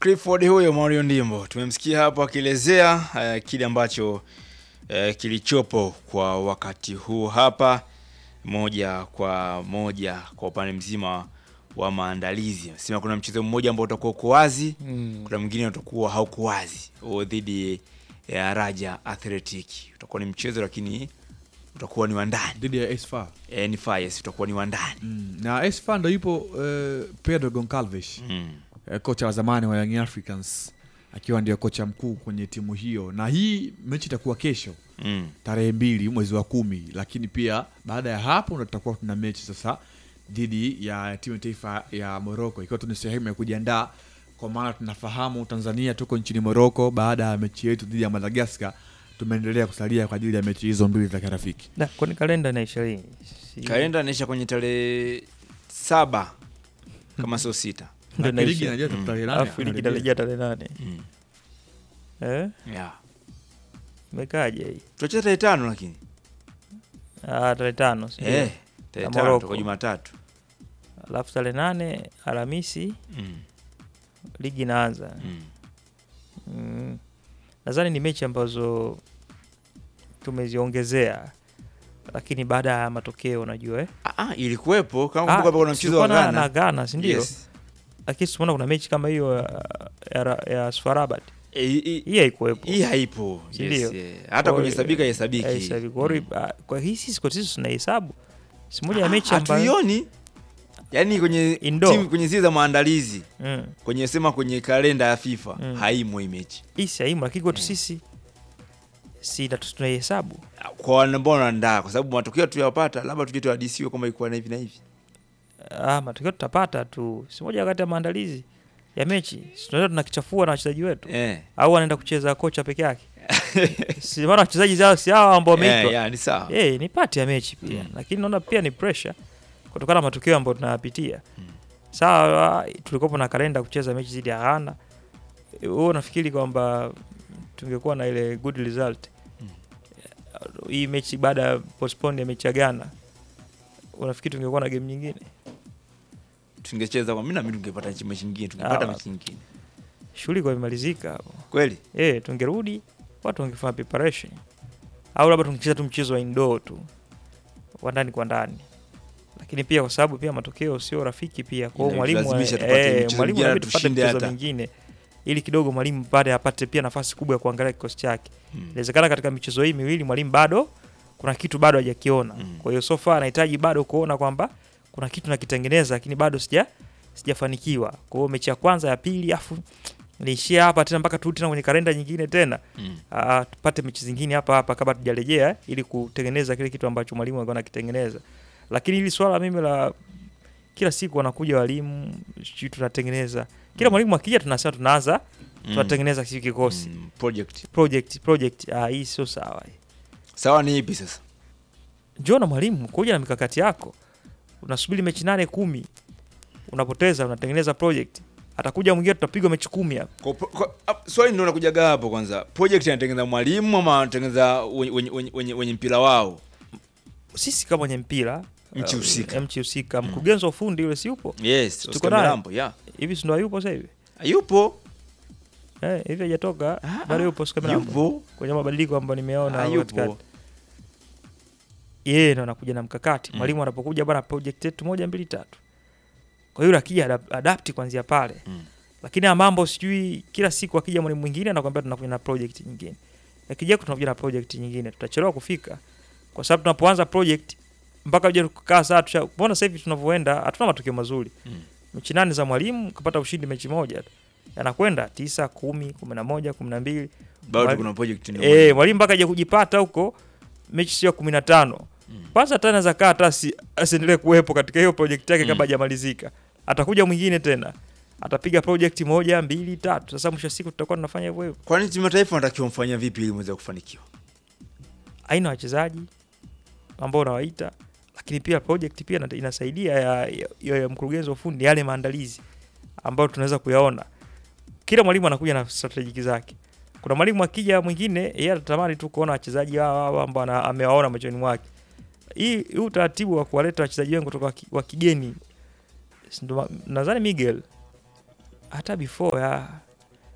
Clifford huyo Mario Ndimbo tumemsikia hapo akielezea uh, kile ambacho uh, kilichopo kwa wakati huu hapa, moja kwa moja kwa upande mzima wa maandalizi. Sema kuna mchezo mmoja ambao utakuwa uko wazi Mm. kuna mwingine utakuwa hauko wazi, huo dhidi ya Raja Athletic. Utakuwa ni mchezo lakini utakuwa ni wa ndani dhidi ya Esfa eh, ni Fires utakuwa ni wa ndani mm. na Esfa ndo yupo eh, Pedro Goncalves mm. eh, kocha wa zamani wa Young Africans akiwa ndio kocha mkuu kwenye timu hiyo, na hii mechi itakuwa kesho Mm. tarehe mbili mwezi wa kumi, lakini pia baada ya hapo ndo tutakuwa tuna mechi sasa dhidi ya timu ya taifa ya Morocco, ikiwa tu ni sehemu ya kujiandaa, kwa maana tunafahamu Tanzania tuko nchini Morocco baada ya mechi yetu dhidi ya Madagascar. Tumeendelea kusalia kwa ajili ya mechi hizo mbili za kirafiki. Da, kwani kalenda inaisha lini? Si- Kalenda inaisha kwenye tarehe saba kama sio sita. Ndio Na ligi inaisha. inajua tarehe nane, Alafu ligi anarejea. inarejea tarehe nane. Mm. Eh? Yeah. Imekaje hii? Tutacheza tarehe tano lakini. Ah, tarehe tano. si ndio? Eh, tarehe Ya tano Morocco. kwa Jumatatu. Alafu tarehe nane Alhamisi Mm. ligi inaanza. Mm. Mm. Nadhani ni mechi ambazo tumeziongezea lakini baada ya matokeo unajua eh? Ah, ah, ilikuwepo kama Ah, kumbuka hapa kuna mchezo wa tulikuwa na- na Ghana. Ghana si ndio? Yes. Lakini tumeona kuna mechi kama hiyo ya, ya, ya Sfarabat Eh, hii- hii haikuwepo. hii haipo. Si Yes, ndio? eh. Hata Kwa- kuhesabika hesabiki. Eh, sasa hivi. Kwa hiyo, ah, kwa hii sisi kwa sisi tunahesabu si moja ya Ah, mechi ambayo hatuioni. Yaani kwenye Indoor. timu kwenye zile za maandalizi mm, kwenye sema kwenye kalenda ya FIFA Mm. haimo hii mechi. hii si haimu, lakini kwetu sisi si na- tunaihesabu Kwa wale ambao wanaandaa kwa sababu matokeo tuyapata labda tuje tuhadisiwe kwamba ilikuwa na hivi na hivi. ah, matokeo tutapata tu, si moja wakati ya maandalizi ya mechi, si tunaweza tunakichafua na wachezaji wetu Eh. au anaenda kucheza kocha peke yake si maana wachezaji zao si hao ambao Eh, wameitwa yeah, ni sawa. Eh, ni pati ya mechi pia Mm. lakini naona pia ni pressure kutokana na matokeo ambayo tunayapitia sawa tulikuwa na kalenda kucheza mechi dhidi ya Ghana wewe unafikiri kwamba tungekuwa na ile good result Mm. hii mechi baada ya postpone ya mechi ya Ghana unafikiri tungekuwa na game nyingine Tungecheza kwa mimi na mimi tungepata mechi nyingine, tungepata Ah. mechi nyingine. shughuli kwa imalizika hapo Kweli? eh tungerudi watu wangefanya preparation au labda tungecheza tu mchezo wa indoor tu wa ndani kwa ndani lakini pia kwa sababu pia matokeo sio rafiki pia kwa hiyo mwalimu Inatulazimisha tupate eh, mchezo mwalimu mwingine inabidi tupate tushinde mchezo hata. mingine ili kidogo mwalimu baada apate pia nafasi kubwa ya kuangalia kikosi chake Mm. inawezekana katika michezo hii miwili mwalimu bado kuna kitu bado hajakiona Mm. kwa hiyo so far anahitaji bado kuona kwamba kuna kitu nakitengeneza lakini bado sija sijafanikiwa kwa hiyo mechi ya kwanza ya pili afu niishia hapa tena mpaka turudi tena kwenye kalenda nyingine tena Mm. Ah, tupate mechi zingine hapa hapa kabla tujarejea eh, ili kutengeneza kile kitu ambacho mwalimu alikuwa anakitengeneza. Lakini hili swala mimi la kila siku wanakuja walimu sijui tunatengeneza kila mwalimu akija tunasema tunaanza tunatengeneza mm. kikosi Mm. Project. project project. Ah, hii sio sawa. hii. Sawa ni ipi sasa? Njoo na mwalimu kuja na mikakati yako, unasubiri mechi nane kumi unapoteza, unatengeneza project. Atakuja mwingine tutapigwa mechi kumi hapa. Kwa, kwa, ap- swali ndio nakujaga hapo kwanza. Project anatengeneza mwalimu ama anatengeneza wenye, wenye, wenye, wenye, wenye mpira wao? Sisi kama wenye mpira Nchi uh, husika. nchi husika, mkurugenzi wa ufundi yule si yupo Yes, Tuko Oscar naye. Milambo, yeah. hivi, si ndo hayupo sasa hivi Hayupo. eh, hivi hajatoka Ah, bado yupo Oscar Milambo Yupo. kwenye mabadiliko ambayo nimeona Ah, hapo yupo. katikati. Yeye ndo anakuja na mkakati Mm. mwalimu anapokuja bana, project yetu moja mbili tatu. Kwa hiyo akija adap- adapt kuanzia pale Mm. lakini ya mambo sijui, kila siku akija mwalimu mwingine anakuambia tunakuja na project nyingine, akija tunakuja na project nyingine, tutachelewa kufika kwa sababu tunapoanza project mpaka uje kukaa saa tusha. Mbona sasa hivi tunavyoenda hatuna matokeo mazuri Mm. mechi nane za mwalimu kapata ushindi mechi moja tu, yanakwenda tisa, kumi, kumi na moja, kumi na mbili Bado Mwali- kuna project ndio. Eh, mwalimu mpaka aje kujipata huko mechi sio ya kumi na tano Mm. kwanza hata anaweza kaa hata asi- asiendelee kuwepo katika hiyo project yake Mm. kabla hajamalizika. Atakuja mwingine tena atapiga project moja mbili tatu. Sasa mwisho wa siku tutakuwa tunafanya hivyo hivyo. Kwani timu ya taifa wanatakiwa mfanyia vipi ili mweze kufanikiwa? Aina wachezaji ambao unawaita, lakini pia project pia inata- inasaidia ya, ya, ya, ya mkurugenzi wa ufundi yale maandalizi ambayo tunaweza kuyaona. Kila mwalimu anakuja na strategy zake. Kuna mwalimu akija mwingine yeye anatamani tu kuona wachezaji hao hao ambao ana- amewaona machoni mwake. Hii hii utaratibu wa kuwaleta wachezaji wengi kutoka wa ki- wa kigeni si ndo ma- nadhani Miguel hata before ya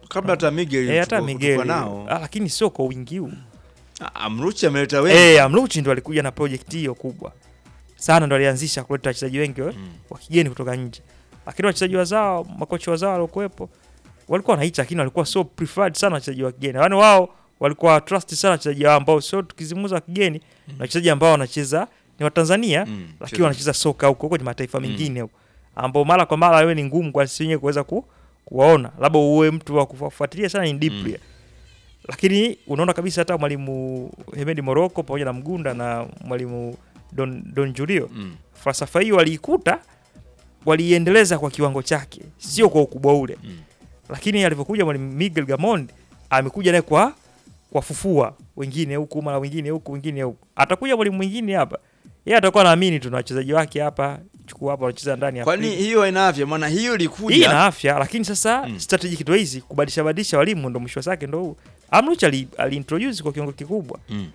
kabla hata Miguel eh, hata tuko- Miguel tuko nao ah, lakini sio kwa wingi huu Ah, Amruchi ameleta wengi eh, Amruchi ndo alikuja na project hiyo kubwa sana, ndo alianzisha kuleta wachezaji wengi wa- Mm. wa kigeni kutoka nje, lakini wachezaji wazao, makocha wazao waliokuwepo walikuwa wanaita, lakini walikuwa so preferred sana wachezaji wa kigeni, yaani wao walikuwa trust sana wachezaji wao ambao sio tukizimuza wa kigeni na wachezaji ambao wanacheza ni wa Tanzania Mm, lakini cheza. wanacheza soka huko kwenye mataifa mengine huko ambao mara kwa mara wewe ni ngumu kwa sisi wenyewe kuweza ku, kuwaona, labda uwe mtu wa kufuatilia sana in deeply Mm. lakini unaona kabisa hata mwalimu Hemedi Moroko pamoja na Mgunda na mwalimu Don, Don Julio Mm. falsafa hiyo waliikuta, waliiendeleza kwa kiwango chake, sio kwa ukubwa ule Mm. lakini alivyokuja mwalimu Miguel Gamond amekuja naye kwa wafufua wengine huku mara wengine huku wengine huku. Atakuja mwalimu mwingine hapa, yeye atakuwa naamini tuna wachezaji wake hapa, chukua hapa wanacheza ndani ya kwani Afrika. hiyo haina afya maana hiyo hii ilikuja ina afya, lakini sasa Mm. strategy kitu hizi kubadilisha badilisha walimu ndo mwisho wake ndo huu. Amruch ali, ali introduce kwa kiwango kikubwa, Mm.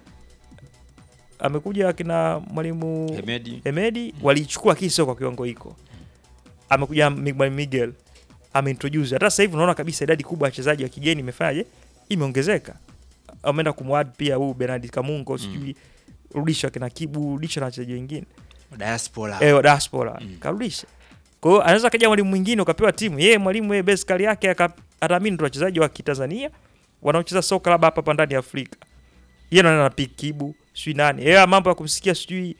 amekuja akina mwalimu Hemedi Emedi waliichukua lakini sio kwa kiwango hiko. Amekuja Mi- mwalimu Miguel ameintroduce. Hata sasa hivi unaona kabisa idadi kubwa ya wachezaji wa kigeni imefanyaje? Imeongezeka. Ameenda kumwad pia huyu Bernard Kamungo, sijui rudisha kina Kibu, rudisha na wachezaji wengine. diaspora Eh, wa diaspora Mm. karudisha. Kwa hiyo anaweza kaja mwalimu mwingine ukapewa timu. Yeye mwalimu yeye base kali yake aka- ataamini tu wachezaji wa Kitanzania wanaocheza soka labda hapa hapa ndani ya Afrika. Yeye anaenda na pick Kibu, sijui nani. Yeye mambo ya kumsikia sijui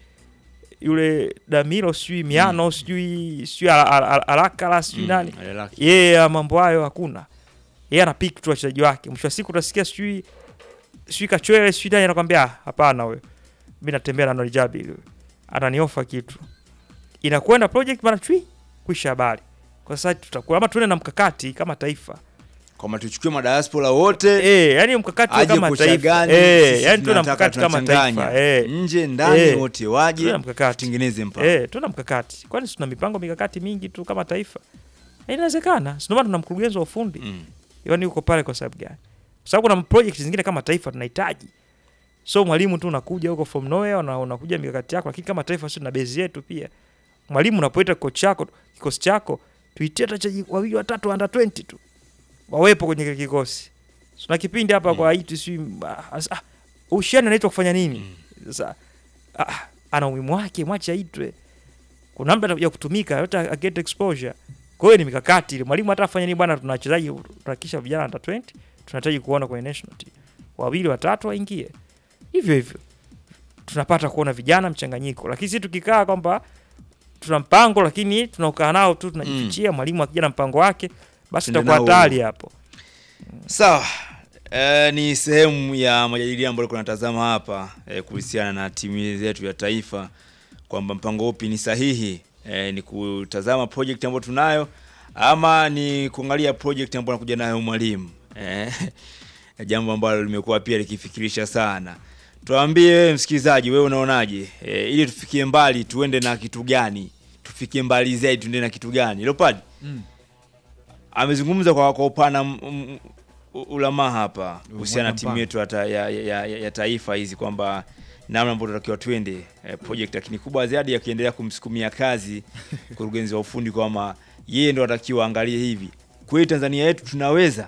yule Damiro sijui Miano sijui sijui Ala- Ala- Ala- Alakala sijui Mm, nani. alilaki. Yeye ya mambo hayo hakuna. Yeye ana pick tu wachezaji wake. Mwisho wa siku utasikia sijui sijui Kachwele sijui nani anakwambia "Ah, hapana wewe. Mimi natembea na Nolijabi wewe. Ananiofa kitu. Inakwenda project bana chui kwisha habari. Kwa sasa tutakuwa ama tuende na mkakati kama taifa. kwamba tuchukue madiaspora wote Eh, yani mkakati wa aje kama kocha taifa. gani Eh, sisi yani tuwe na tunataka mkakati kama tunachanganya. taifa. Eh. nje ndani Eh. wote Tuwe waje na mkakati. tutengeneze mpango Eh, tuna mkakati. Kwani tuna mipango mikakati mingi tu kama taifa? Eh, Inawezekana. Sio maana tuna mkurugenzi wa ufundi. Mm. Yaani uko pale kwa sababu gani? Kwa sababu kuna project zingine kama taifa tunahitaji. So mwalimu tu unakuja huko from nowhere na unakuja mikakati yako, lakini kama taifa sisi tuna base yetu pia. Mwalimu unapoita coach chako, kikosi chako, tuitie hata wachezaji wawili watatu under 20 tu. Wawepo kwenye kile kikosi. Tuna kipindi hapa kwa hii si ah, ushani anaitwa kufanya nini? Sasa ah, ana umuhimu wake, mwache aitwe. Kuna muda atakuja kutumika, hata get exposure. Kwa hiyo ni mikakati ile. Mwalimu hata afanya nini bwana, tuna wachezaji tunahakikisha vijana under 20 tunahitaji kuona kwenye national team. Wawili watatu waingie. Hivyo hivyo. Tunapata kuona vijana mchanganyiko. Lakini sisi tukikaa kwamba tuna mpango lakini tunaokaa nao tu tunajifichia, mwalimu akija na mpango wake, basi Tuende itakuwa nao hatari hapo. sawa Eh, ni sehemu ya majadiliano ambayo tunatazama hapa eh, kuhusiana na timu zetu ya taifa kwamba mpango upi ni sahihi eh, ni kutazama project ambayo tunayo ama ni kuangalia project ambayo anakuja nayo mwalimu eh, jambo ambalo limekuwa pia likifikirisha sana tuambie wewe msikilizaji wewe unaonaje eh, ili tufikie mbali tuende na kitu gani tufikie mbali zaidi tuende na kitu gani Leopard Mm. amezungumza kwa, kwa upana m- m- u- ulama hapa kuhusiana na timu mpana. yetu ya, ta, ya, ya, ya, ya taifa hizi kwamba namna ambavyo tunatakiwa twende eh, project lakini kubwa zaidi akiendelea kumsukumia kazi mkurugenzi wa ufundi kwamba yeye ndo atakiwa angalie hivi kweli Tanzania yetu tunaweza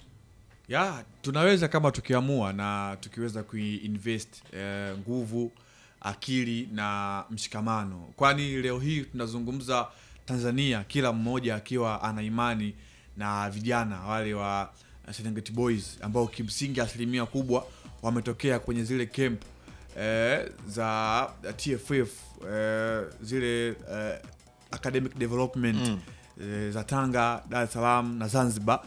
ya tunaweza kama tukiamua na tukiweza kuinvest eh, nguvu akili na mshikamano kwani leo hii tunazungumza tanzania kila mmoja akiwa ana imani na vijana wale wa eh, serengeti boys ambao kimsingi asilimia kubwa wametokea kwenye zile camp eh, za tff eh, zile eh, academic development Mm. eh, za tanga dar es salaam na zanzibar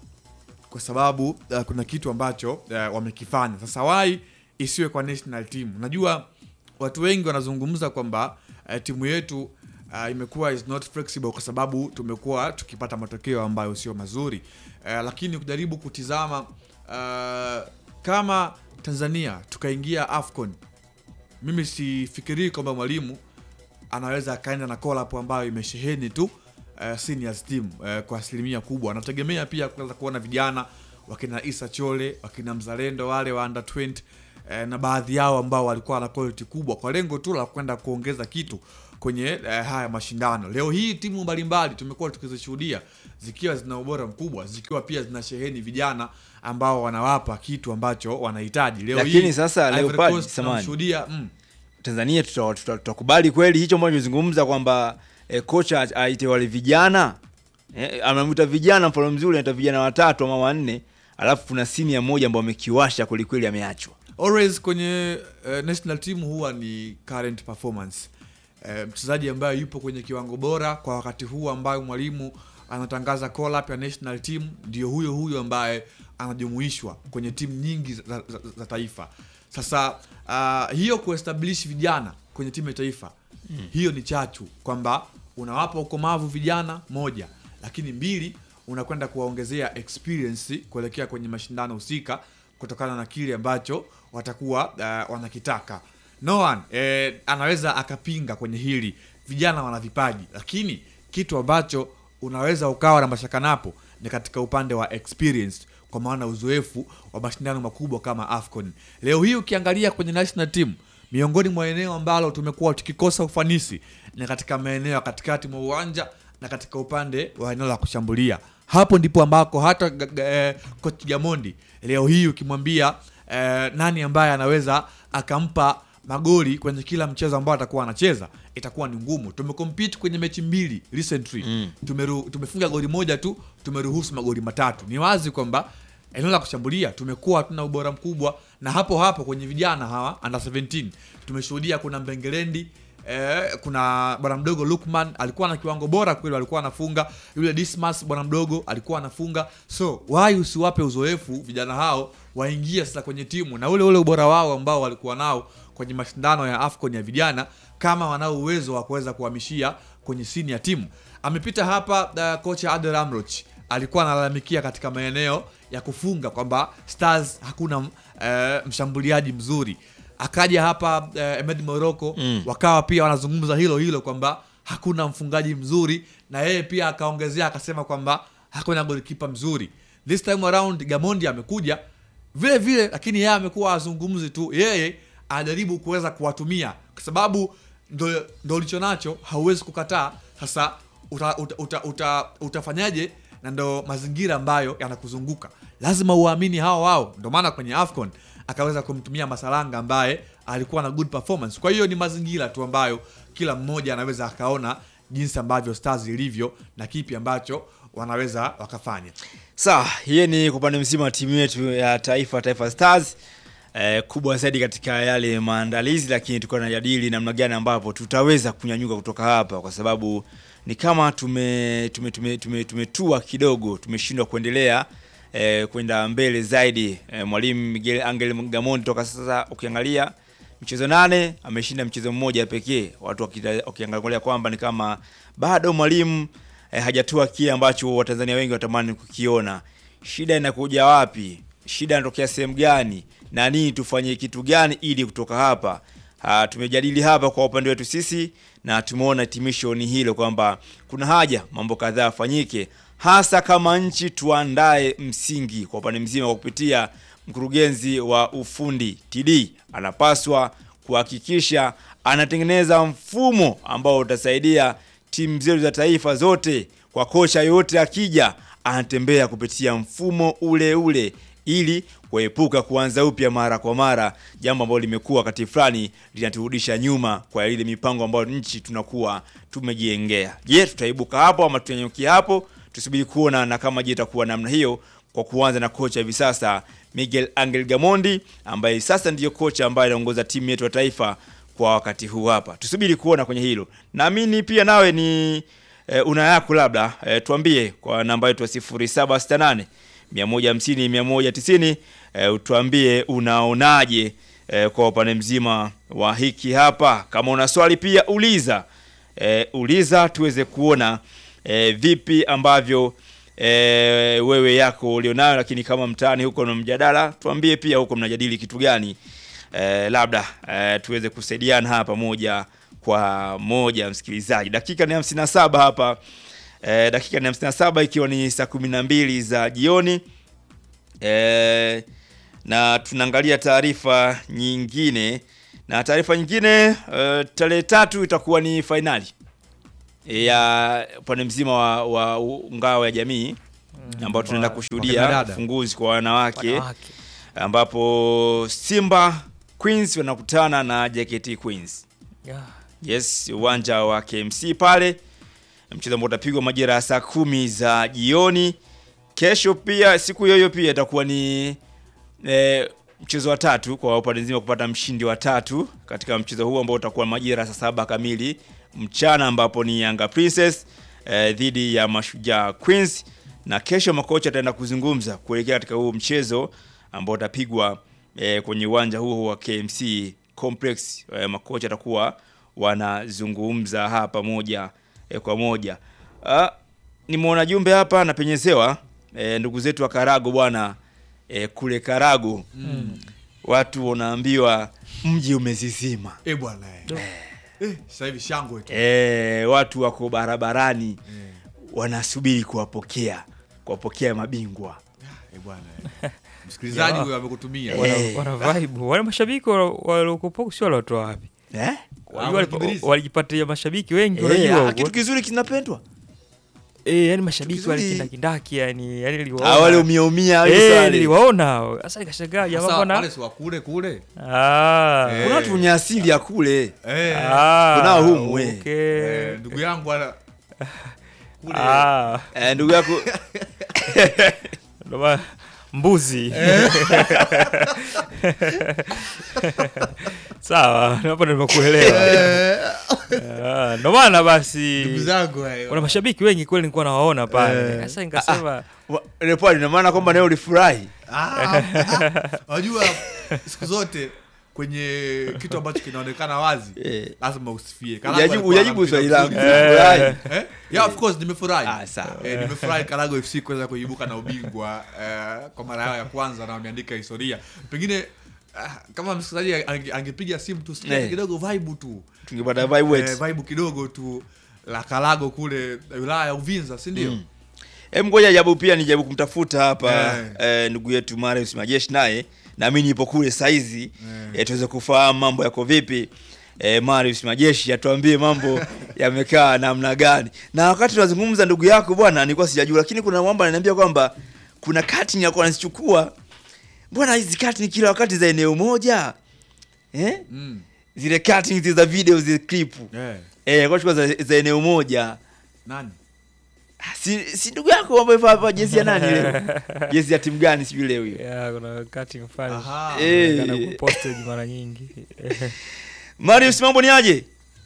kwa sababu uh, kuna kitu ambacho uh, wamekifanya sasa wai isiwe kwa national team najua watu wengi wanazungumza kwamba uh, timu yetu uh, imekuwa is not flexible kwa sababu tumekuwa tukipata matokeo ambayo sio mazuri uh, lakini kujaribu kutizama uh, kama tanzania tukaingia afcon mimi sifikirii kwamba mwalimu anaweza akaenda na collab ambayo imesheheni tu uh, seniors team uh, kwa asilimia kubwa anategemea pia kuweza kuona vijana wakina isa chole wakina mzalendo wale wa under 20 uh, na baadhi yao ambao walikuwa na quality kubwa kwa lengo tu la kwenda kuongeza kitu kwenye eh, haya mashindano. Leo hii timu mbalimbali tumekuwa tukizishuhudia zikiwa zina ubora mkubwa, zikiwa pia zina sheheni vijana ambao wanawapa kitu ambacho wanahitaji. Leo Lakini hii, sasa Ivory Leopard, Coast samahani. tunamshuhudia mm, Tanzania tuta- tuta- tutakubali kweli hicho ambacho zungumza kwamba eh, kocha a- aite wale vijana eh, anamwita vijana, mfano mzuri anaita vijana watatu ama wanne, alafu kuna senior mmoja ambao amekiwasha kwelikweli, ameachwa. always kwenye uh, national team huwa ni current performance uh, mchezaji ambaye yupo kwenye kiwango bora kwa wakati huu ambayo mwalimu anatangaza call up ya national team ndio huyo huyo ambaye anajumuishwa kwenye timu nyingi za, za, za taifa sasa uh, hiyo kuestablish vijana kwenye timu ya taifa mm. hiyo ni chachu kwamba unawapa ukomavu vijana moja lakini mbili unakwenda kuwaongezea experience kuelekea kwenye mashindano husika kutokana na kile ambacho watakuwa uh, wanakitaka no one eh, anaweza akapinga kwenye hili vijana wana vipaji lakini kitu ambacho unaweza ukawa na mashaka napo ni katika upande wa experience kwa maana uzoefu wa mashindano makubwa kama afcon leo hii ukiangalia kwenye national team miongoni mwa eneo ambalo tumekuwa tukikosa ufanisi ni katika maeneo ya katikati mwa uwanja na katika upande wa eneo la kushambulia hapo ndipo ambako hata g- g- eh, coach Gamondi leo hii ukimwambia eh, nani ambaye anaweza akampa magoli kwenye kila mchezo ambao atakuwa anacheza itakuwa ni ngumu tumecompete kwenye mechi mbili recently Mm. Tumeru, tumefunga goli moja tu tumeruhusu magoli matatu ni wazi kwamba eneo la kushambulia tumekuwa hatuna ubora mkubwa na hapo hapo kwenye vijana hawa under 17 tumeshuhudia kuna mbengelendi Eh, kuna bwana mdogo Lukman alikuwa na kiwango bora kweli, alikuwa anafunga. Yule Dismas bwana mdogo alikuwa anafunga. So why usiwape uzoefu vijana hao waingie sasa kwenye timu na ule ule ubora wao ambao walikuwa nao kwenye mashindano ya AFCON ya vijana, kama wanao uwezo wa kuweza kuhamishia kwenye sini ya timu. Amepita hapa uh, kocha Adel Amroch alikuwa analalamikia katika maeneo ya kufunga kwamba Stars hakuna uh, mshambuliaji mzuri akaja hapa eh, Ahmed Morocco Mm. wakawa pia wanazungumza hilo hilo kwamba hakuna mfungaji mzuri na yeye pia akaongezea akasema kwamba hakuna golikipa mzuri this time around Gamondi amekuja vile vile lakini yeye amekuwa azungumzi tu yeye anajaribu kuweza kuwatumia kwa sababu ndo, ndo ulicho nacho hauwezi kukataa sasa uta, uta, uta, uta, utafanyaje na ndo mazingira ambayo yanakuzunguka lazima uwaamini hao wao ndo maana kwenye afcon akaweza kumtumia masalanga ambaye alikuwa na good performance kwa hiyo ni mazingira tu ambayo kila mmoja anaweza akaona jinsi ambavyo stars ilivyo na kipi ambacho wanaweza wakafanya Sawa, hiyo ni kwa upande mzima wa timu yetu ya taifa Taifa Stars eh, kubwa zaidi katika yale maandalizi, lakini tulikuwa tunajadili namna gani ambapo tutaweza kunyanyuka kutoka hapa, kwa sababu ni kama tume tume tume tume tumetua kidogo, tumeshindwa kuendelea eh, kwenda mbele zaidi. Eh, mwalimu Miguel Angel Gamondi toka sasa ukiangalia michezo nane ameshinda mchezo mmoja pekee, watu wakita- wakiangalia kwamba ni kama bado mwalimu eh, hajatua kile ambacho Watanzania wengi watamani kukiona. Shida inakuja wapi? Shida inatokea sehemu gani? Na nini tufanye kitu gani ili kutoka hapa? Ah, tumejadili hapa kwa upande wetu sisi na tumeona hitimisho ni hilo kwamba kuna haja mambo kadhaa yafanyike, hasa kama nchi tuandae msingi kwa upande mzima kwa kupitia mkurugenzi wa ufundi TD anapaswa kuhakikisha anatengeneza mfumo ambao utasaidia timu zetu za taifa zote, kwa kocha yote akija anatembea kupitia mfumo ule ule ili kuepuka kuanza upya mara kwa mara, jambo ambalo limekuwa wakati fulani linaturudisha nyuma kwa ile mipango ambayo nchi tunakuwa tumejiengea. Je, tutaibuka hapo ama tutanyukia hapo? Tusubiri kuona, na kama je itakuwa namna hiyo, kwa kuanza na kocha hivi sasa Miguel Angel Gamondi ambaye sasa ndiyo kocha ambaye anaongoza timu yetu ya taifa kwa wakati huu hapa. Tusubiri kuona kwenye hilo. Naamini pia nawe ni e, una yako labda e, tuambie kwa namba yetu ya 0768 150 190 e, utuambie unaonaje e, kwa upande mzima wa hiki hapa. Kama una swali pia uliza e, uliza tuweze kuona e, vipi ambavyo e, wewe yako ulionayo, lakini kama mtaani huko na mjadala, tuambie pia huko mnajadili kitu gani e, labda e, tuweze kusaidiana hapa moja kwa moja. Msikilizaji, dakika ni 57 hapa e, dakika ni 57 ikiwa ni saa 12 za jioni e, na tunaangalia taarifa nyingine Na taarifa nyingine uh, tarehe tatu itakuwa ni fainali ya upande mzima wa, wa u- ngao ya jamii ambao tunaenda Wa- kushuhudia wakina ufunguzi kwa wanawake Wanawake. ambapo Simba Queens wanakutana na JKT Queens. Yeah. Yes, uwanja wa KMC pale, mchezo ambao utapigwa majira ya saa kumi za jioni. Kesho pia siku hiyo hiyo pia itakuwa ni e, mchezo wa tatu kwa upande nzima kupata mshindi wa tatu katika mchezo huu ambao utakuwa majira ya saa saba kamili mchana, ambapo ni Yanga Princess e, dhidi ya Mashujaa Queens, na kesho makocha ataenda kuzungumza kuelekea katika huu mchezo ambao utapigwa e, kwenye uwanja huo wa KMC Complex. E, makocha atakuwa wanazungumza hapa moja e, kwa moja. Ah, nimeona jumbe hapa napenyezewa e, ndugu zetu wa Karago bwana e, kule Karago watu wanaambiwa mji umezizima Eh bwana eh. Eh, sasa hivi shangwe tu. e, watu wako barabarani wanasubiri kuwapokea kuwapokea mabingwa Eh bwana eh. Msikilizaji Ya. huyo amekutumia. Eh. Wana, wana vibe. Wale mashabiki waliokupoku sio waliotoa wapi? eh? Wali- walikimbiliza. Walijipatia mashabiki wengi Eh, unajua. ah, huko. kitu kizuri kinapendwa Eh, yani mashabiki kizuri. walikindakindaki yani yani Ah, niliwaona. wale umiaumia wale Eh, sale. niliwaona. Sasa nikashangaa jamaa Sasa bwana. wale si wa kule kule. Ah. Eh. kuna watu wenye asili ya kule Eh. Ah. kunao humu, we. Okay. Eh, ndugu yangu ana kule. Ah. eh, ndugu yako Ndo maana- mbuzi sawa hapo ndo nimekuelewa Ah, ndo maana basi Ndugu zangu eh. kuna mashabiki wengi kweli nilikuwa nawaona pale Eh. sasa nikasema Wa- Leopard, ina maana kwamba nawe ulifurahi Ah, ah, Unajua siku zote kwenye kitu ambacho kinaonekana wazi Eh. lazima usifie. Hujajibu- Karago alikuwa hujajibu anampira swali langu. vizuri. Ulifurahi? Eh? Yeah, of course nimefurahi. Ah, sawa. Eh, nimefurahi Karago FC kuweza kuibuka na ubingwa eh, kwa mara yao ya kwanza na wameandika historia. Pengine ah, kama msikilizaji ange- angepiga simu tusikie Eh. kidogo vibe tu. tungepata vibe Eh, wetu vibe kidogo tu la Karago kule wilaya ya Uvinza, si ndio? Mm. Em, ngoja jabu pia nijaribu kumtafuta hapa Eh. eh, ndugu yetu Marius Majeshi naye na mimi nipo kule saizi Eh. eh, tuweze kufahamu mambo yako vipi. Eh, Marius Majeshi atuambie mambo yamekaa namna gani. Na wakati tunazungumza ndugu yako bwana, nilikuwa sijajua, lakini kuna mambo ananiambia kwamba kuna kati ya nazichukua. Mbona hizi kati ni kila wakati za eneo moja eh? Mm. Zile cutting za video zile clip Eh. eh, kwa chukua za, za eneo moja Nani? Ah, si, si ndugu yako ambaye hapa jezi ya nani leo? jezi ya timu gani sijui leo hiyo. ya kuna cutting fans Aha. Eh. Kana kuposted mara nyingi Marius mambo ni aje?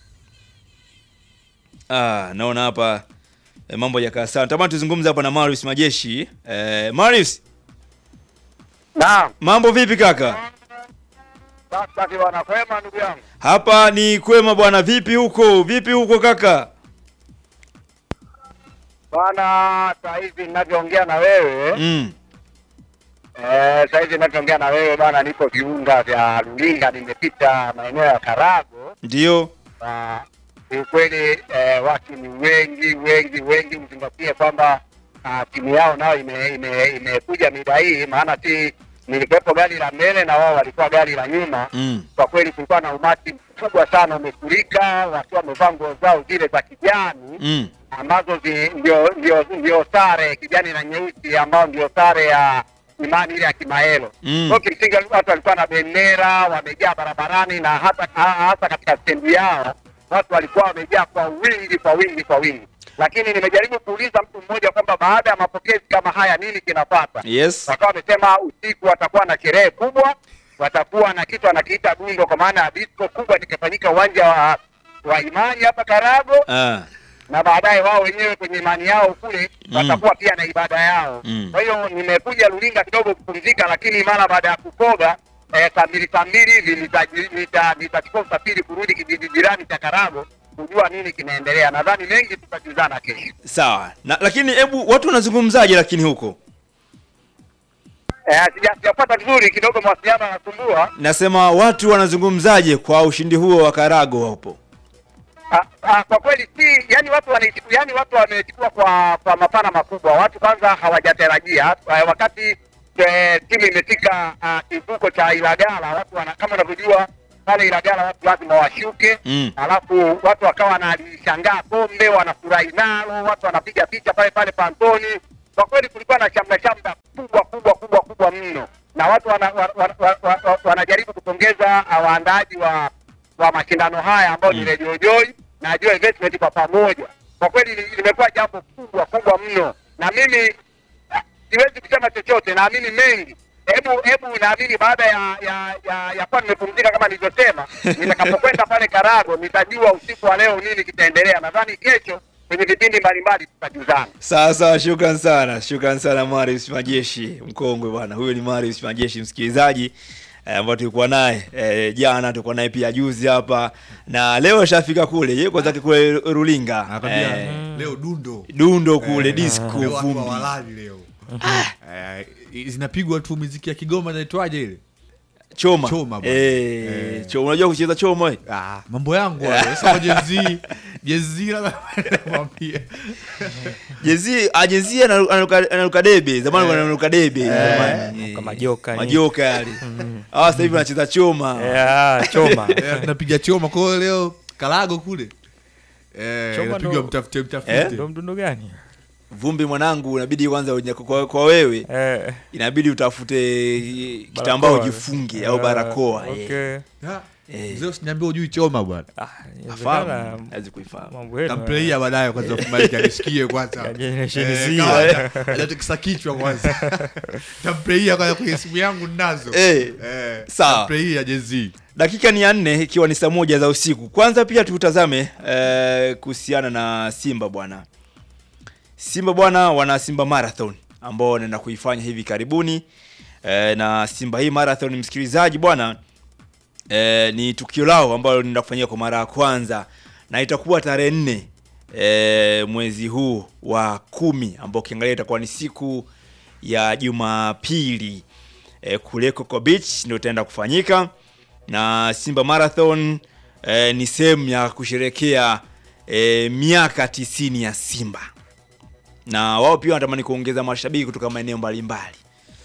Ah, naona hapa eh, mambo yakaa sawa. Tamani tuzungumze hapa na Marius Majeshi. Eh, Marius, Naam, mambo vipi kaka? sasa bwana, kwema ndugu yangu. Hapa ni kwema bwana, vipi huko? Vipi huko kaka? Bwana, saa hizi ninavyoongea na wewe Mm. eh, saa hizi ninavyoongea na wewe bwana, niko viunga vya Lulinga, nimepita maeneo ya Karago Ndio. na kiukweli eh, watu ni wengi wengi wengi, uzingatie kwamba ah, timu yao nayo imekuja ime, imekuja mida hii, maana si nilikuwepo gari la mbele na wao walikuwa gari la nyuma Mm. kwa kweli kulikuwa na umati mkubwa sana umefurika, wakiwa wamevaa nguo zao zile za kijani Mm. ambazo zi, ndio, ndio, ndio sare kijani na nyeusi ambao ndio sare ya imani ile ya Kimaelo. Mm. Kwa kimsingi watu walikuwa na bendera wamejaa barabarani na hata ha- hasa katika stendi yao watu walikuwa wamejaa kwa wingi kwa wingi kwa wingi, lakini nimejaribu kuuliza mtu mmoja kwamba baada ya mapokezi kama haya nini kinapata Yes. wakawa wamesema usiku watakuwa na sherehe kubwa, watakuwa na kitu anakiita dundo, kwa maana ya disco kubwa itakayofanyika uwanja wa wa Imani hapa Karago, Ah. na baadaye wao wenyewe kwenye imani yao kule Mm. watakuwa pia na ibada yao. Mm. Kwa hiyo nimekuja Lulinga kidogo kupumzika, lakini mara baada ya kukoga eh, saa mbili saa mbili hivi nita- nita- nitachukua usafiri kurudi kijiji jirani cha Karago kujua nini kinaendelea. Nadhani mengi tutajuzana kesho. Sawa. Na, lakini hebu watu wanazungumzaje lakini huko? Eh, sija- sijapata vizuri kidogo, mawasiliano yanasumbua. Nasema watu wanazungumzaje kwa ushindi huo wa Karago hapo? Ah, ah, kwa kweli si yani watu wanaichukua yani watu wamechukua kwa kwa mapana makubwa. Watu kwanza hawajatarajia ah, wakati eh, timu imefika ah, kivuko cha Ilagala, watu wana, kama unavyojua pale Ilagala watu lazima washuke Mm. alafu watu wakawa wanalishangaa kombe, wanafurahi nalo, watu wanapiga picha pale pale pantoni. Kwa kweli kulikuwa na shamra shamra kubwa kubwa kubwa kubwa mno, na watu wana, wa, wa, wa, wa, wa, wanajaribu kupongeza ah, waandaaji wa wa mashindano haya ambao ni Mm. Radio Joy na Joy Investment kwa pamoja. Kwa kweli li- limekuwa jambo kubwa kubwa mno, na mimi ah, siwezi kusema chochote, naamini mengi hebu hebu naamini baada ya ya ya, ya kuwa nimepumzika kama nilivyosema, nitakapokwenda pale Karago nitajua usiku wa leo nini kitaendelea. Nadhani kesho kwenye vipindi mbalimbali tutajuzana. Sawa sawa, shukran sana, shukran sana Marius Majeshi mkongwe bwana. Huyo ni Marius Majeshi msikilizaji eh, ambao tulikuwa naye eh, jana, tulikuwa naye pia juzi hapa na leo ashafika kule, yuko zake kule Rulinga Anakwambia eh, leo dundo dundo kule Eh, disco leo watu vumbi. hawalali leo Eh, zinapigwa tu muziki ya Kigoma inaitwaje ile Choma, Choma bwana. eh, Eh. choma. Unajua kucheza choma eh? ah, mambo yangu hayo. Sasa kwa jezi jezi labda mwambie Jezi ajezi anaruka anaruka debe. Zamani Eh. anaruka debe. zamani. Kama majoka ni- Majoka yale. Hawa sasa hivi wanacheza choma. Yeah, choma Eh, tunapiga choma kwa hiyo leo Kalago kule eh, Choma inapigwa ndo- mtafute Eh? mtafute ndo mdundo gani Vumbi mwanangu, inabidi kwanza unye- kwa, kwa wewe eh, inabidi utafute kitambaa barakoa. ujifunge au Eh, barakoa. eh. okay. Ah, Eh. mzee usiniambie ujui choma bwana Ah, Afahamu, inawezekana hawezi kuifahamu. mambo yenu, tamplaia baadaye kwanza kumaliki anisikie kwanza Ya Generation Eh, Z. kama haja- hajatikisa kichwa kwanza tamplaia kwanza kwenye simu yangu ninazo Eh, Eh, sawa. tamplaia jezi Dakika ni ya nne ikiwa ni saa moja za usiku. Kwanza pia tutazame eh, kuhusiana na Simba bwana. Simba bwana wana Simba Marathon ambao wanaenda kuifanya hivi karibuni eh, na Simba hii marathon msikilizaji bwana eh, ni tukio lao ambalo linaenda kufanyika kwa mara ya kwanza na itakuwa tarehe nne eh, mwezi huu wa kumi ambao ukiangalia itakuwa ni siku ya Jumapili eh, kule Coco Beach ndio itaenda kufanyika na Simba Marathon eh, ni sehemu ya kusherekea eh, miaka tisini ya Simba na wao pia wanatamani kuongeza mashabiki kutoka maeneo mbalimbali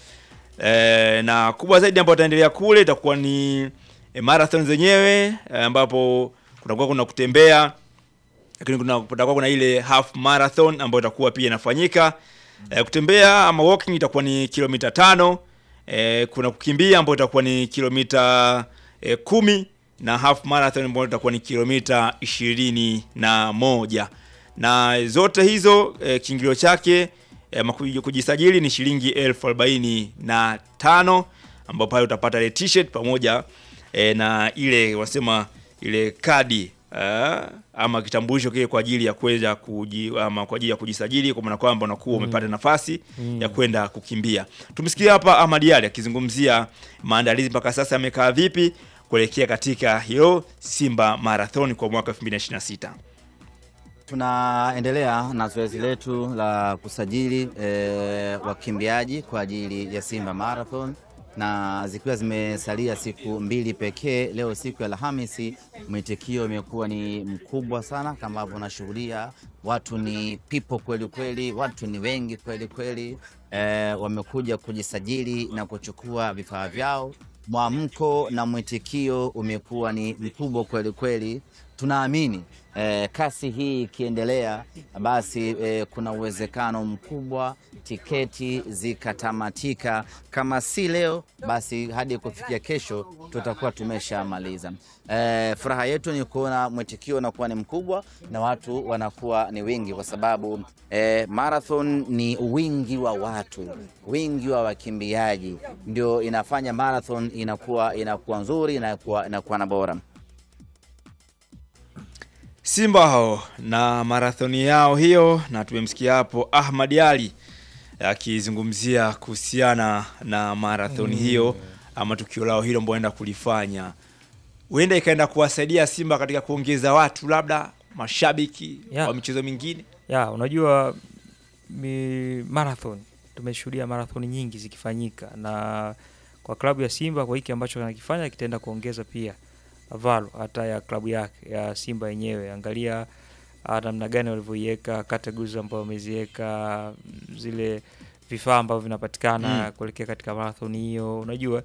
e, na kubwa zaidi ambayo itaendelea kule itakuwa ni e, marathon zenyewe e, ambapo kutakuwa kuna kutembea lakini kuna kutakuwa kuna ile half marathon ambayo itakuwa pia inafanyika e, kutembea ama walking itakuwa ni kilomita tano e, kuna kukimbia ambayo itakuwa ni kilomita e, kumi na half marathon ambayo itakuwa ni kilomita ishirini na moja na zote hizo e, kiingilio chake e, ama kuji- kujisajili ni shilingi elfu arobaini na tano ambao pale utapata ile t-shirt pamoja e, na ile wanasema ile kadi uh, ama kitambulisho kile kwa ajili ya kuweza kuji, ama kwa ajili ya kujisajili kwa maana kwamba unakuwa umepata nafasi ya kwenda kukimbia. Tumesikia hapa Ahmad Ali akizungumzia maandalizi mpaka sasa yamekaa vipi kuelekea katika hiyo Simba Marathon kwa mwaka 2026. Tunaendelea na zoezi letu la kusajili eh, wakimbiaji kwa ajili ya Simba Marathon na zikiwa zimesalia siku mbili pekee. Leo siku ya Alhamisi, mwitikio imekuwa ni mkubwa sana, kama ambavyo unashuhudia, watu ni pipo kweli kweli, watu ni wengi kweli kweli, eh, wamekuja kujisajili na kuchukua vifaa vyao. Mwamko na mwitikio umekuwa ni mkubwa kweli kweli. Tunaamini eh, kasi hii ikiendelea, basi eh, kuna uwezekano mkubwa tiketi zikatamatika, kama si leo, basi hadi kufikia kesho tutakuwa tumeshamaliza. Eh, furaha yetu ni kuona mwitikio unakuwa ni mkubwa na watu wanakuwa ni wingi, kwa sababu eh, marathon ni wingi wa watu, wingi wa wakimbiaji ndio inafanya marathon inakuwa inakuwa nzuri, inakuwa inakuwa na bora. Simba hao na marathoni yao hiyo, na tumemsikia hapo Ahmad Ali akizungumzia kuhusiana na marathoni hiyo ama tukio lao hilo ambao enda kulifanya, huenda ikaenda kuwasaidia Simba katika kuongeza watu, labda mashabiki Yeah. wa michezo mingine. ya unajua mi, marathon tumeshuhudia marathon nyingi zikifanyika na kwa klabu ya Simba kwa hiki ambacho anakifanya kitaenda kuongeza pia valo hata ya klabu yake ya Simba yenyewe. Angalia ah, namna gani walivyoiweka categories ambayo wameziweka mm, zile vifaa ambavyo vinapatikana Mm. kuelekea katika marathon hiyo, unajua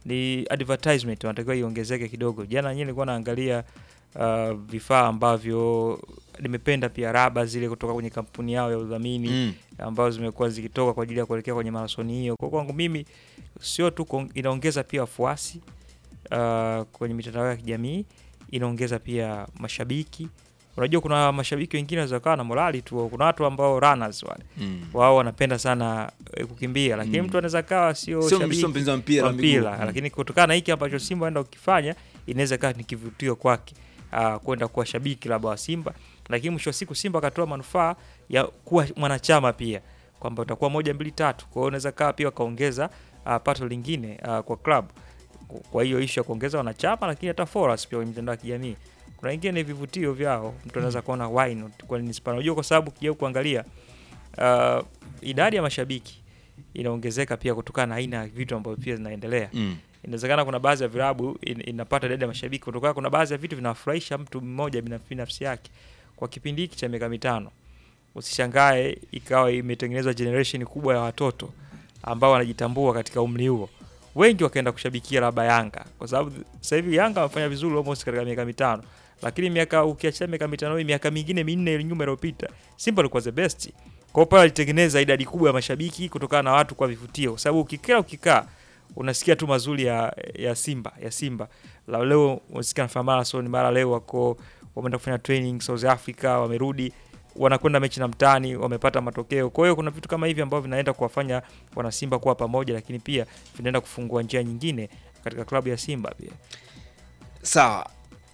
ni advertisement wanatakiwa iongezeke kidogo. Jana nyinyi nilikuwa naangalia uh, vifaa ambavyo nimependa pia raba zile kutoka kwenye kampuni yao ya udhamini Mm. ambazo zimekuwa zikitoka kwa ajili ya kuelekea kwenye marathoni hiyo. Kwa kwangu mimi sio tu kuong- inaongeza pia wafuasi uh, kwenye mitandao ya kijamii, inaongeza pia mashabiki. Unajua kuna mashabiki wengine wanaweza kawa na morali tu, kuna watu ambao runners wale Mm. wao wanapenda sana eh, kukimbia, lakini Mm. mtu anaweza kawa sio Sio shabiki sio mpenzi wa mpira wa wa miguu. mpira, Mm. lakini kutokana na hiki ambacho Simba anaenda kukifanya inaweza kawa ni kivutio kwake uh, kwenda kuwa shabiki labda wa Simba, lakini mwisho wa siku Simba akatoa manufaa ya kuwa mwanachama pia kwamba utakuwa moja mbili tatu. Kwa hiyo unaweza kaa pia wakaongeza uh, pato lingine uh, kwa club. Kwa hiyo ishu ya kuongeza wanachama, lakini hata followers pia kwenye mitandao ya kijamii kuna wengine ni vivutio vyao, mtu anaweza kuona why not, kwa nini sipana. Unajua, kwa sababu ukija kuangalia uh, idadi ya mashabiki inaongezeka pia kutokana na aina ya vitu ambavyo pia zinaendelea. Mm. Inawezekana kuna baadhi ya vilabu in, inapata idadi ya mashabiki kutokana, kuna baadhi ya vitu vinafurahisha mtu mmoja binaf- binafsi yake kwa kipindi hiki cha miaka mitano. Usishangae ikawa imetengenezwa generation kubwa ya watoto ambao wanajitambua katika umri huo, wengi wakaenda kushabikia labda Yanga, kwa sababu sasa hivi Yanga wamefanya vizuri almost katika miaka mitano, lakini miaka ukiachia miaka mitano hii, miaka mingine minne nyuma iliyopita, Simba alikuwa the best. Kwa hiyo pale alitengeneza idadi kubwa ya mashabiki kutokana na watu kwa vivutio, kwa sababu ukikaa ukikaa unasikia tu mazuri ya, ya Simba ya Simba. La leo unasikia nafanya marathon, mara leo wako wameenda kufanya training South Africa, wamerudi wanakwenda mechi na mtani, wamepata matokeo. Kwa hiyo kuna vitu kama hivi ambavyo vinaenda kuwafanya wana Simba kuwa pamoja, lakini pia vinaenda kufungua njia nyingine katika klabu ya Simba pia. Sawa.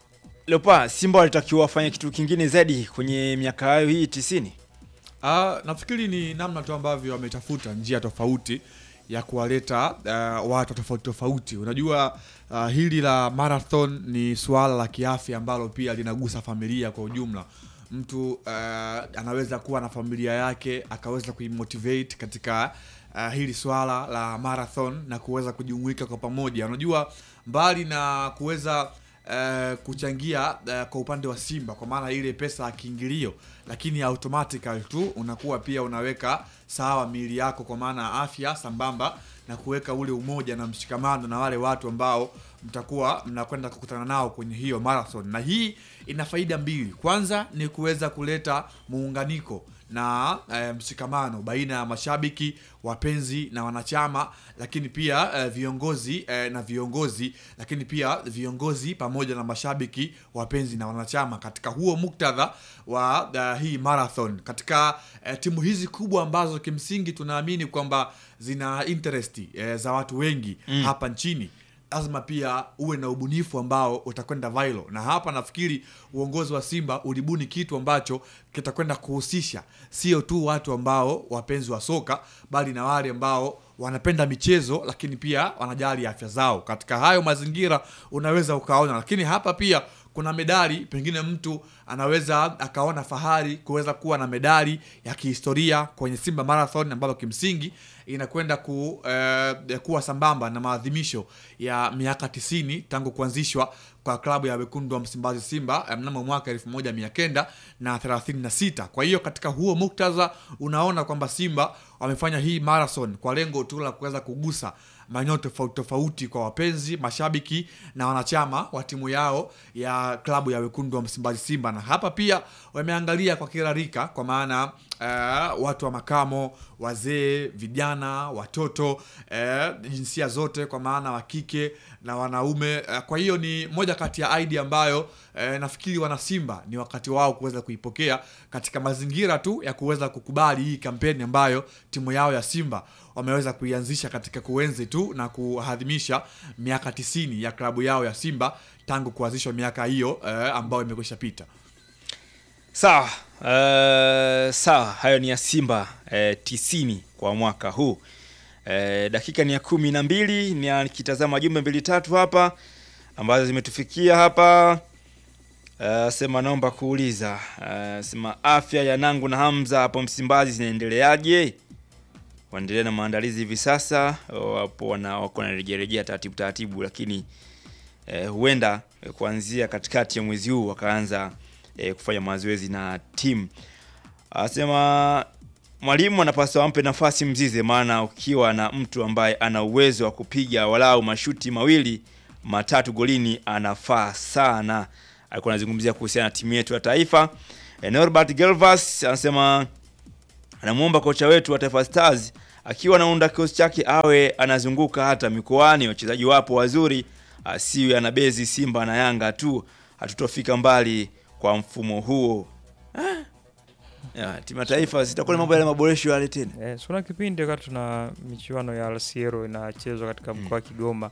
Leopa, Simba walitakiwa wafanye kitu kingine zaidi kwenye miaka hayo hii tisini. Ah, nafikiri ni namna tu ambavyo wametafuta njia tofauti ya kuwaleta uh, watu tofauti tofauti. Unajua uh, hili la marathon ni suala la kiafya ambalo pia linagusa familia kwa ujumla. Mtu uh, anaweza kuwa na familia yake akaweza kuimotivate katika uh, hili swala la marathon na kuweza kujumuika kwa pamoja. Unajua mbali na kuweza uh, kuchangia uh, kwa upande wa Simba kwa maana ile pesa ya kiingilio, lakini automatically tu unakuwa pia unaweka sawa miili yako kwa maana ya afya sambamba na kuweka ule umoja na mshikamano na wale watu ambao mtakuwa mnakwenda kukutana nao kwenye hiyo marathon, na hii ina faida mbili. Kwanza ni kuweza kuleta muunganiko na e, mshikamano baina ya mashabiki, wapenzi na wanachama, lakini pia e, viongozi e, na viongozi, lakini pia viongozi pamoja na mashabiki, wapenzi na wanachama katika huo muktadha wa uh, hii marathon katika e, timu hizi kubwa ambazo kimsingi tunaamini kwamba zina interest e, za watu wengi Mm. hapa nchini lazima pia uwe na ubunifu ambao utakwenda viral, na hapa nafikiri uongozi wa Simba ulibuni kitu ambacho kitakwenda kuhusisha sio tu watu ambao wapenzi wa soka, bali na wale ambao wanapenda michezo, lakini pia wanajali afya zao. Katika hayo mazingira unaweza ukaona, lakini hapa pia kuna medali, pengine mtu anaweza akaona fahari kuweza kuwa na medali ya kihistoria kwenye Simba Marathon ambayo kimsingi inakwenda ku, eh, kuwa sambamba na maadhimisho ya miaka tisini tangu kuanzishwa kwa klabu ya wekundu wa Msimbazi Simba eh, mnamo mwaka elfu moja mia kenda na thelathini na sita. Kwa hiyo katika huo muktadha unaona kwamba Simba wamefanya hii marathon kwa lengo tu la kuweza kugusa maeneo tofauti tofauti kwa wapenzi, mashabiki na wanachama wa timu yao ya klabu ya wekundu wa Msimbazi Simba, na hapa pia wameangalia kwa kila rika, kwa maana uh, watu wa makamo, wazee, vijana, watoto, uh, jinsia zote, kwa maana wa kike na wanaume. Uh, kwa hiyo ni moja kati ya idea ambayo uh, nafikiri wana Simba ni wakati wao kuweza kuipokea katika mazingira tu ya kuweza kukubali hii kampeni ambayo timu yao ya Simba wameweza kuianzisha katika kuenzi tu na kuadhimisha miaka tisini ya klabu yao ya Simba tangu kuanzishwa miaka hiyo eh, ambayo imekwisha pita. Sawa. Uh, sawa, hayo ni ya Simba eh, tisini kwa mwaka huu. Eh, dakika ni ya kumi na mbili nikitazama jumbe mbili tatu hapa ambazo zimetufikia hapa. Uh, sema naomba kuuliza uh, sema afya ya Nangu na Hamza hapo Msimbazi zinaendeleaje? Waendelea na maandalizi hivi sasa, wapo wana wako wanarejerejea taratibu taratibu, lakini eh, huenda eh, kuanzia katikati ya mwezi huu wakaanza eh, kufanya mazoezi na timu. Anasema mwalimu anapaswa ampe nafasi Mzize, maana ukiwa na mtu ambaye ana uwezo wa kupiga walau mashuti mawili matatu golini anafaa sana. Alikuwa anazungumzia kuhusiana na timu yetu ya taifa. Eh, Norbert Gelvas anasema anamwomba kocha wetu wa Taifa Stars akiwa anaunda kikosi chake awe anazunguka hata mikoani, wachezaji wapo wazuri, asiwe anabezi Simba na Yanga tu, hatutofika mbali kwa mfumo huo. Ah. Ya, timu ya taifa sitakuwa ni mambo yale maboresho yale tena. Eh, so kuna kipindi wakati tuna michuano ya Alsiero inachezwa katika mkoa wa Kigoma,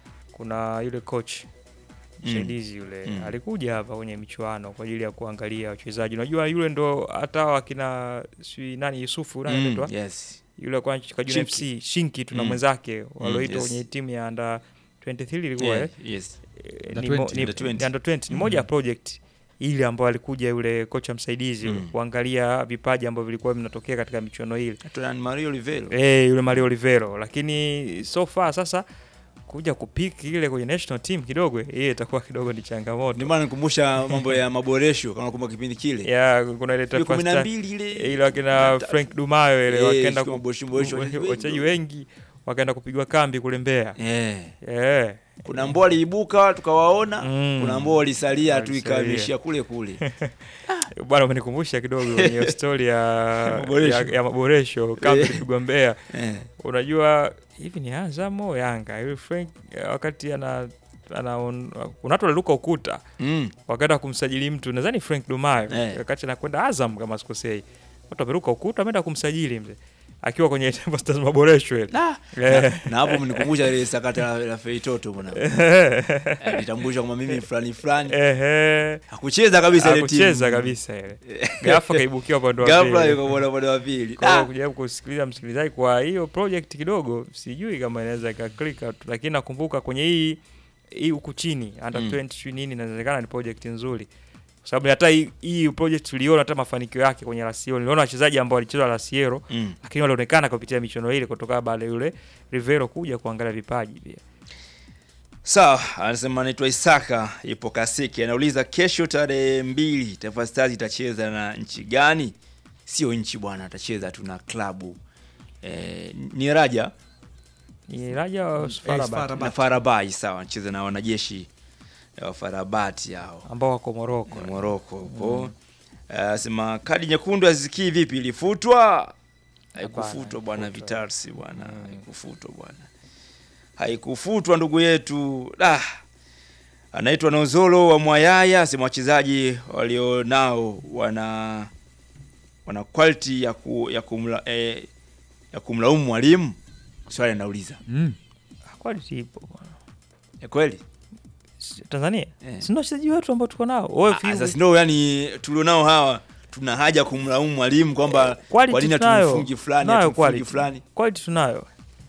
kuna yule coach msaidizi yule Mm. alikuja hapa kwenye michuano kwa ajili ya kuangalia wachezaji. Unajua yule ndo hata wakina si nani Yusufu nani Mm, anaitwa? yes. yule kwa Kajuna Shinki. FC Shinki tuna Mm. mwenzake walioitwa yes. kwenye timu ya under 23 ilikuwa Yeah, eh? yes. Eh, Under ni mo- 20, ni- under 20. ni under 20 ni moja ya project ile ambayo alikuja yule kocha msaidizi yule Mm. kuangalia vipaji ambavyo vilikuwa vinatokea katika michuano ile Tuna Mario Olivero. eh, yule Mario Olivero, lakini so far sasa kuja kupiki ile kwenye national team kidogo hiyo itakuwa kidogo ni changamoto Ndio maana nikumbusha mambo ya maboresho kama nakumbuka kipindi kile. ya kuna ile Ile Taifa kumi na Star- mbili ile. ile wakina Na- Frank Dumayo ile Eh, wakaenda sio ku- maboresho- maboresho, ku- wachezaji wachezaji wengi. wengi wakaenda kupigwa kambi kule Mbeya Eh. eh Kuna ambao waliibuka tukawaona, Mm. kuna ambao walisalia tu Walisalia. ikaishia kule kule. bwana umenikumbusha kidogo hiyo story ya, Maboresho. ya, ya maboresho kambi Eh. ilipigwa Mbeya Eh. unajua hivi ni Azam au Yanga yule Frank eh, wakati ana ana kuna watu waliruka ukuta Mm. wakaenda kumsajili mtu nadhani Frank Dumayo Eh. wakati anakwenda Azam kama sikosei watu wameruka ukuta wameenda kumsajili mzee akiwa kwenye Taifa Stars maboresho ile Ah, Eh. na hapo mnikumbusha ile sakata la, la Feitoto bwana. Alitambulisha kwamba mimi fulani fulani. ehe Hakucheza kabisa ile timu. hakucheza kabisa ile ghafla kaibukia upande wa Ghafla pili. yuko bwana upande wa pili. Kwa hiyo Ah. kujaribu kusikiliza msikilizaji kwa hiyo project kidogo sijui kama inaweza ikaklika tu lakini nakumbuka kwenye hii hii huku chini under Mm. 20 sijui nini inawezekana ni project nzuri kwa sababu hata hii, hii project tuliona hata mafanikio yake kwenye Lasiero niliona wachezaji ambao walicheza Lasiero Mm. lakini walionekana kupitia michuano ile kutoka baada ya yule Rivero kuja kuangalia vipaji pia Sawa, anasema anaitwa Isaka ipo Kasiki, anauliza kesho tarehe mbili Taifa Stars itacheza na nchi gani? Sio nchi bwana, atacheza tu na klabu eh, ni Raja ni Raja wa Eh, Farabat Farabat. na Farabai. Sawa, anacheza na wanajeshi wa Farabati hao ambao wako Morocco Moroko huko. Anasema kadi nyekundu azikii vipi, ilifutwa? Haikufutwa bwana, haikufutwa. Vitarsi bwana, haikufutwa bwana, haikufutwa ndugu yetu. Ah, anaitwa Nozolo wa Mwayaya, sema wachezaji walionao wana wana quality ya ku, ya kumla, eh, ya kumlaumu mwalimu. Swali anauliza Mm. quality ipo bwana. ni kweli? Si- Tanzania Eh. si ndio wachezaji wetu ambao tuko nao wewe Ah, Sasa ndio yani tulionao hawa tuna haja kumlaumu mwalimu kwamba Quality kwa nini tunayo. hatumfungi fulani Tunayo hatumfungi quality. fulani. quality tunayo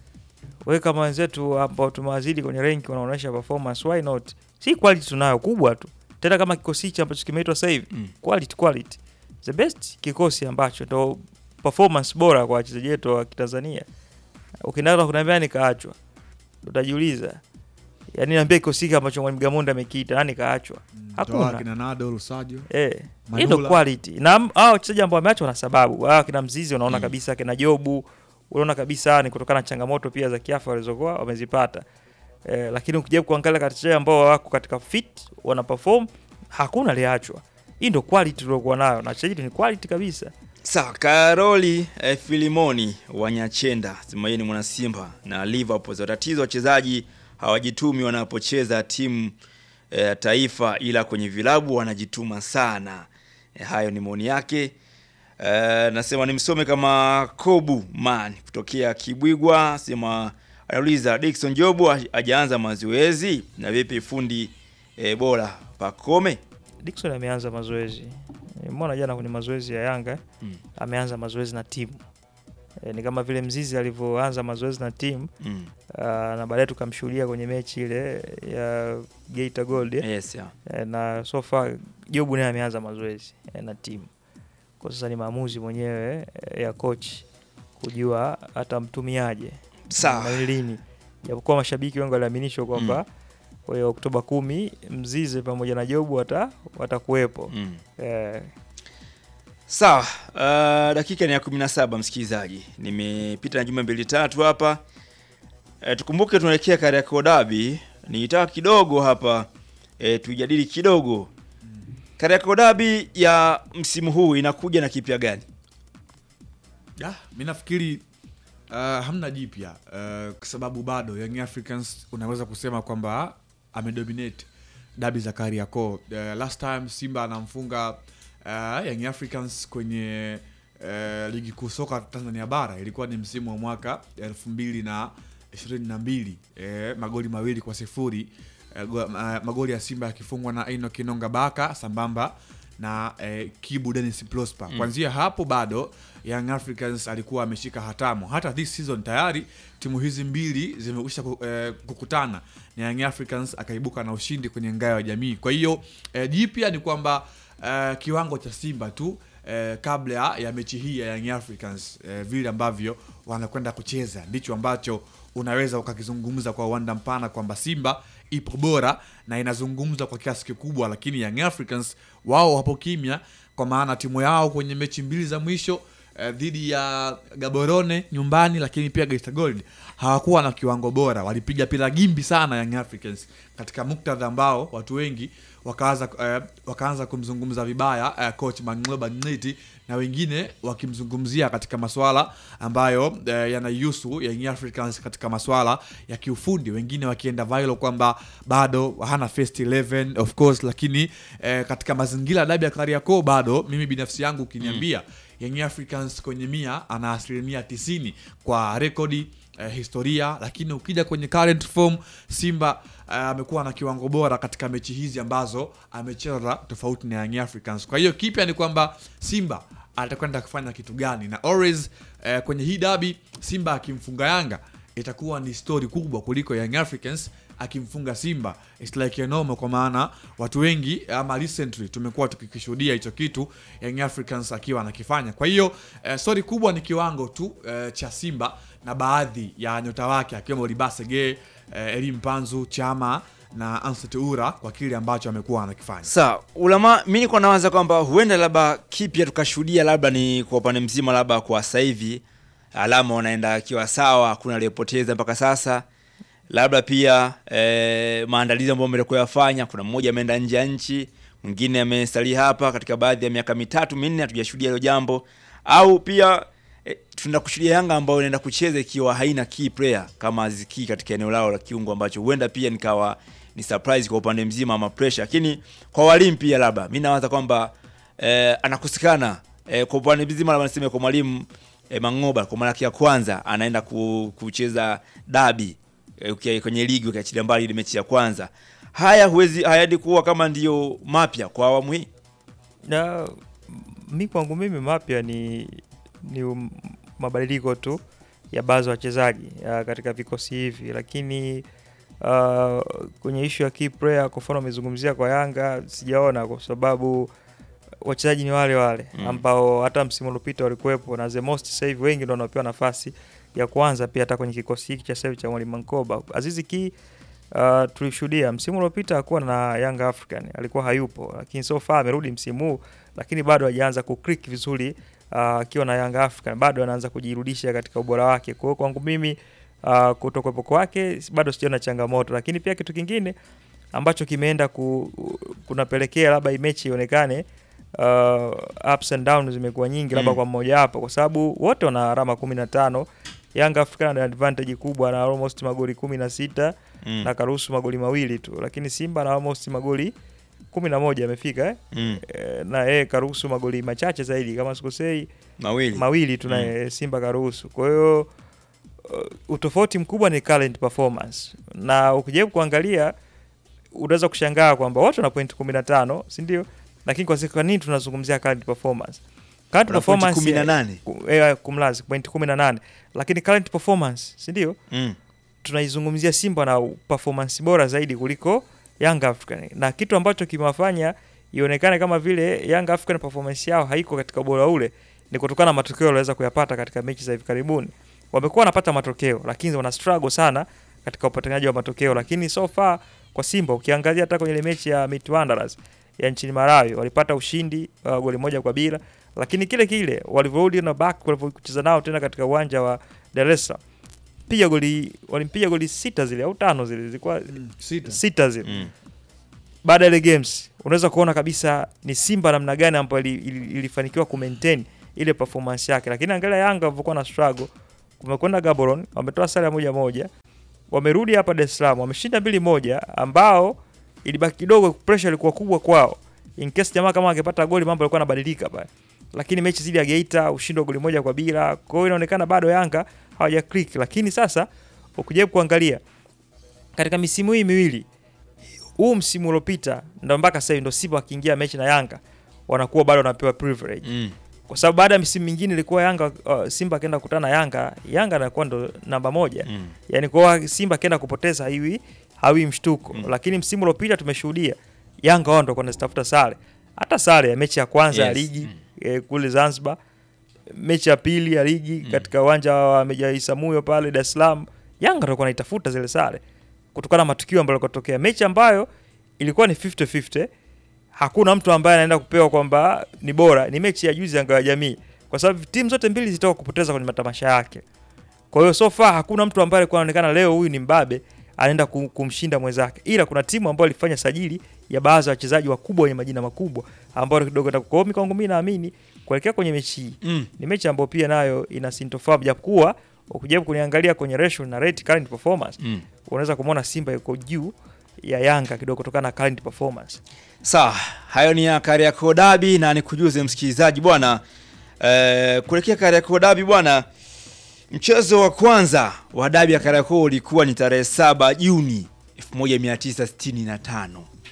we kama wenzetu ambao tumewazidi kwenye rank wanaonyesha performance why not si quality tunayo kubwa tu tena kama kikosi hichi ambacho kimeitwa sasa hivi Mm. quality quality the best kikosi ambacho ndo performance bora kwa wachezaji wetu wa Kitanzania ukinataka kuniambia nikaachwa utajiuliza yaani niambia kikosi hiki ambacho mwalimu Gamonda amekiita nani kaachwa Toa hakuna kina Nado Lusajo Eh, hii Manula. ndo quality. Na m- hao wachezaji ambao wameachwa na sababu. Hao kina Mzizi unaona Mm. kabisa kina Jobu, unaona kabisa ni kutokana na changamoto pia za kiafya walizokuwa wamezipata. Eh, lakini ukijaribu kuangalia katika wachezaji ambao wako katika fit, wana perform, hakuna aliachwa. Hii ndo quality tuliokuwa nayo. Na wachezaji ni quality kabisa. Sawa, Karoli eh, Filimoni wa Nyachenda sema yeye ni mwana Simba na Liverpool. So, tatizo wachezaji hawajitumi wanapocheza timu eh, taifa, ila kwenye vilabu wanajituma sana. Eh, hayo ni maoni yake. Eh, nasema nimsome kama Kobu Man kutokea Kibwigwa, sema anauliza Dickson Jobu ha- hajaanza mazoezi na vipi fundi eh, bora Pakome? Dickson ameanza mazoezi. Nimeona jana kwenye mazoezi ya Yanga Mm. ameanza mazoezi na timu. E, ni kama vile Mzizi alivyoanza mazoezi na timu Mm. uh, na baadaye tukamshuhudia kwenye mechi ile ya Geita Gold eh? Yes, yeah. Eh, na so far Jobu naye ameanza mazoezi eh, na timu. Kwa sasa ni maamuzi mwenyewe eh, ya coach kujua atamtumiaje Sawa. na lini, japokuwa mashabiki wengi waliaminishwa kwamba kwa hiyo Oktoba kumi Mzize pamoja na Jobu wata watakuwepo Mm. eh, Sawa, uh, dakika ni ya 17 msikilizaji. Nimepita na jumbe mbili tatu hapa. E, tukumbuke tunaelekea Kariakoo Derby. Nitaka kidogo hapa e, tujadili kidogo. Kariakoo Derby ya msimu huu inakuja na kipya gani? Ya, mi nafikiri uh, hamna jipya uh, kwa sababu bado Young Africans unaweza kusema kwamba amedominate dabi za Kariakoo. Uh, last time Simba anamfunga uh, Young Africans kwenye uh, ligi kuu soka Tanzania bara ilikuwa ni msimu wa mwaka elfu mbili na ishirini na mbili eh, magoli mawili kwa sifuri eh, go- ma- magoli ya Simba yakifungwa na Eno Kinonga Baka sambamba na eh, Kibu Dennis Prosper. Kuanzia hapo bado Young Africans alikuwa ameshika hatamu. Hata this season tayari timu hizi mbili zimekwisha ku- eh, kukutana na Young Africans akaibuka na ushindi kwenye ngao ya jamii. Kwa hiyo eh, jipya ni kwamba eh, kiwango cha Simba tu eh, kabla ya mechi hii ya Young Africans eh, vile ambavyo wanakwenda kucheza ndicho ambacho unaweza ukakizungumza kwa uwanda mpana kwamba Simba ipo bora na inazungumza kwa kiasi kikubwa, lakini Young Africans wao wapo kimya, kwa maana timu yao kwenye mechi mbili za mwisho eh, dhidi ya Gaborone nyumbani, lakini pia Geita Gold hawakuwa na kiwango bora, walipiga pila gimbi sana Young Africans katika muktadha ambao watu wengi wakaanza eh, wakaanza kumzungumza vibaya eh, coach Mangloba Ngiti na wengine wakimzungumzia katika maswala ambayo eh, yanaihusu Young Africans katika maswala ya kiufundi, wengine wakienda viral kwamba bado hana first 11 of course, lakini eh, katika mazingira ya dabi ya Kariakoo bado mimi binafsi yangu ukiniambia Young Africans kwenye mia ana asilimia tisini kwa rekodi eh, historia, lakini ukija kwenye current form Simba eh, amekuwa na kiwango bora katika mechi hizi ambazo amecheza tofauti na Young Africans. Kwa hiyo kipya ni kwamba Simba atakwenda kufanya kitu gani, na always eh, kwenye hii dabi Simba akimfunga Yanga itakuwa ni story kubwa kuliko Young Africans akimfunga Simba. It's like a normal, kwa maana watu wengi ama recently tumekuwa tukikishuhudia hicho kitu Young Africans akiwa anakifanya. Kwa hiyo eh, story kubwa ni kiwango tu eh, cha Simba na baadhi ya nyota wake akiwemo Libasege, eh, Elim Panzu, Chama na Anseti Ura kwa kile ambacho amekuwa anakifanya. Sawa, ulama mi niko nawaza kwamba huenda labda kipya tukashuhudia labda ni kwa upande mzima, labda kwa sasa hivi alama wanaenda akiwa sawa, hakuna aliyepoteza mpaka sasa. Labda pia eh, maandalizi ambayo amekuwa yafanya, kuna mmoja ameenda nje ya nchi, mwingine amesalia hapa. Katika baadhi ya miaka mitatu minne hatujashuhudia hilo jambo, au pia eh, tunaenda kushuhudia Yanga ambayo inaenda kucheza ikiwa haina key player kama Aziki katika eneo lao la kiungo, ambacho huenda pia nikawa ni surprise kwa upande mzima ama pressure, lakini kwa walimu pia labda mi nawaza kwamba eh, anakosekana eh, kwa upande mzima labda niseme kwa mwalimu eh, Mangoba kwa mara yake ya kwanza anaenda ku, kucheza dabi eh, ukia- kwenye ligi ukiachilia mbali ile mechi ya kwanza. Haya huwezi hayadi kuwa kama ndiyo mapya kwa awamu hii. na mi kwangu mimi mapya ni ni um- mabadiliko tu ya baadhi ya wachezaji uh, katika vikosi hivi, lakini uh, kwenye ishu ya key player, kwa mfano amezungumzia kwa Yanga, sijaona kwa sababu wachezaji ni wale wale Mm. ambao hata msimu uliopita walikuwepo na the most sasa hivi wengi ndio wanapewa nafasi ya kwanza pia hata kwenye kikosi hiki cha sasa hivi cha Mwalimu Mankoba. Azizi Ki uh, tulishuhudia msimu uliopita hakuwa na Young African, alikuwa hayupo, lakini so far amerudi msimu huu, lakini bado hajaanza kuclick vizuri uh, akiwa na Young African, bado anaanza kujirudisha katika ubora wake. Kwa hiyo kwangu mimi uh, kutokuwepo kwake bado sijaona changamoto, lakini pia kitu kingine ambacho kimeenda ku, kunapelekea labda hii mechi ionekane uh, ups and downs zimekuwa nyingi labda Mm. kwa mmoja wapo, kwa sababu wote wana alama kumi na tano. Young African ana advantage kubwa na almost magoli kumi na sita Mm. na karuhusu magoli mawili tu, lakini Simba na almost magoli kumi na moja amefika eh? Mm. Eh, na yeye karuhusu magoli machache zaidi kama sikosei Mawili. mawili tu na Simba karuhusu. Kwa hiyo uh, utofauti mkubwa ni current performance, na ukijaribu kuangalia unaweza kushangaa kwamba wote wana point 15 si ndio? Lakini kwa siku- kwa nini tunazungumzia current performance? Current Wana point performance 18. ku- eh, kumlazi point 18, lakini current performance si ndio? Mm. tunaizungumzia Simba na performance bora zaidi kuliko Young African, na kitu ambacho kimewafanya ionekane kama vile Young African performance yao haiko katika ubora ule ni kutokana na matokeo waliweza kuyapata katika mechi za hivi karibuni. Wamekuwa wanapata matokeo, lakini wana struggle sana katika upatikanaji wa matokeo. Lakini so far kwa Simba, ukiangalia hata kwenye ile mechi ya Might Wanderers ya nchini Malawi walipata ushindi uh, goli moja kwa bila, lakini kile kile walivyorudi na back walivyocheza nao tena katika uwanja wa Dar es Salaam piga goli walimpiga goli sita zile au tano zile zilikuwa Sita. sita zile Mm. baada ya ile games unaweza kuona kabisa ni Simba namna gani ambayo ili- ili- ilifanikiwa ku maintain ile performance yake, lakini angalia Yanga walivyokuwa na struggle, kumekwenda Gaborone wametoa sare ya moja moja, wamerudi hapa Dar es Salaam wameshinda mbili moja, ambao ilibaki kidogo, pressure ilikuwa kubwa kwao. In case jamaa kama angepata goli mambo yalikuwa yanabadilika pale, lakini mechi zidi ya Geita ushindi wa goli moja kwa bila, kwa hiyo inaonekana bado Yanga hawaja click, lakini sasa ukijaribu kuangalia katika misimu hii miwili huu msimu uliopita ndo mpaka sasa hivi ndo Simba wakiingia mechi na Yanga wanakuwa bado wanapewa privilege Mm. kwa sababu baada ya misimu mingine ilikuwa Yanga uh, Simba akienda kukutana na Yanga, Yanga anakuwa ndo namba moja Mm. yani kwa Simba akienda kupoteza hiwi hawi mshtuko Mm. lakini msimu uliopita tumeshuhudia Yanga wao ndo wanazitafuta sare, hata sare ya mechi ya kwanza ya Yes. ligi Mm. eh, kule Zanzibar, mechi ya pili ya ligi Mm. katika uwanja wa Meja Isamuyo pale Dar es Salaam, Yanga ndo wanaitafuta zile sare kutokana na matukio ambayo yalikuwa mechi ambayo ilikuwa ni 50-50 hakuna mtu ambaye anaenda kupewa kwamba ni bora. Ni mechi ya juzi Yanga ya Jamii, kwa sababu timu zote mbili zitoka kupoteza kwenye matamasha yake. Kwa hiyo so far hakuna mtu ambaye alikuwa anaonekana leo huyu ni mbabe anaenda kum- kumshinda mwenzake, ila kuna timu ambayo ilifanya sajili ya baadhi ya wachezaji wakubwa wenye majina makubwa ambao kidogo kwa hiyo kwangu mimi naamini kuelekea kwenye mechi hii Mm. ni mechi ambayo pia nayo ina sintofahamu, japokuwa ukijaribu kuniangalia kwenye ratio na rate current performance Mm. unaweza kumwona Simba yuko juu ya Yanga kidogo kutokana na current performance. Sawa, hayo ni ya Kariakoo Derby na nikujuze msikilizaji bwana, eh, kuelekea Kariakoo Derby bwana, mchezo wa kwanza wa dabi ya Kariakoo ulikuwa ni tarehe 7 Juni 1965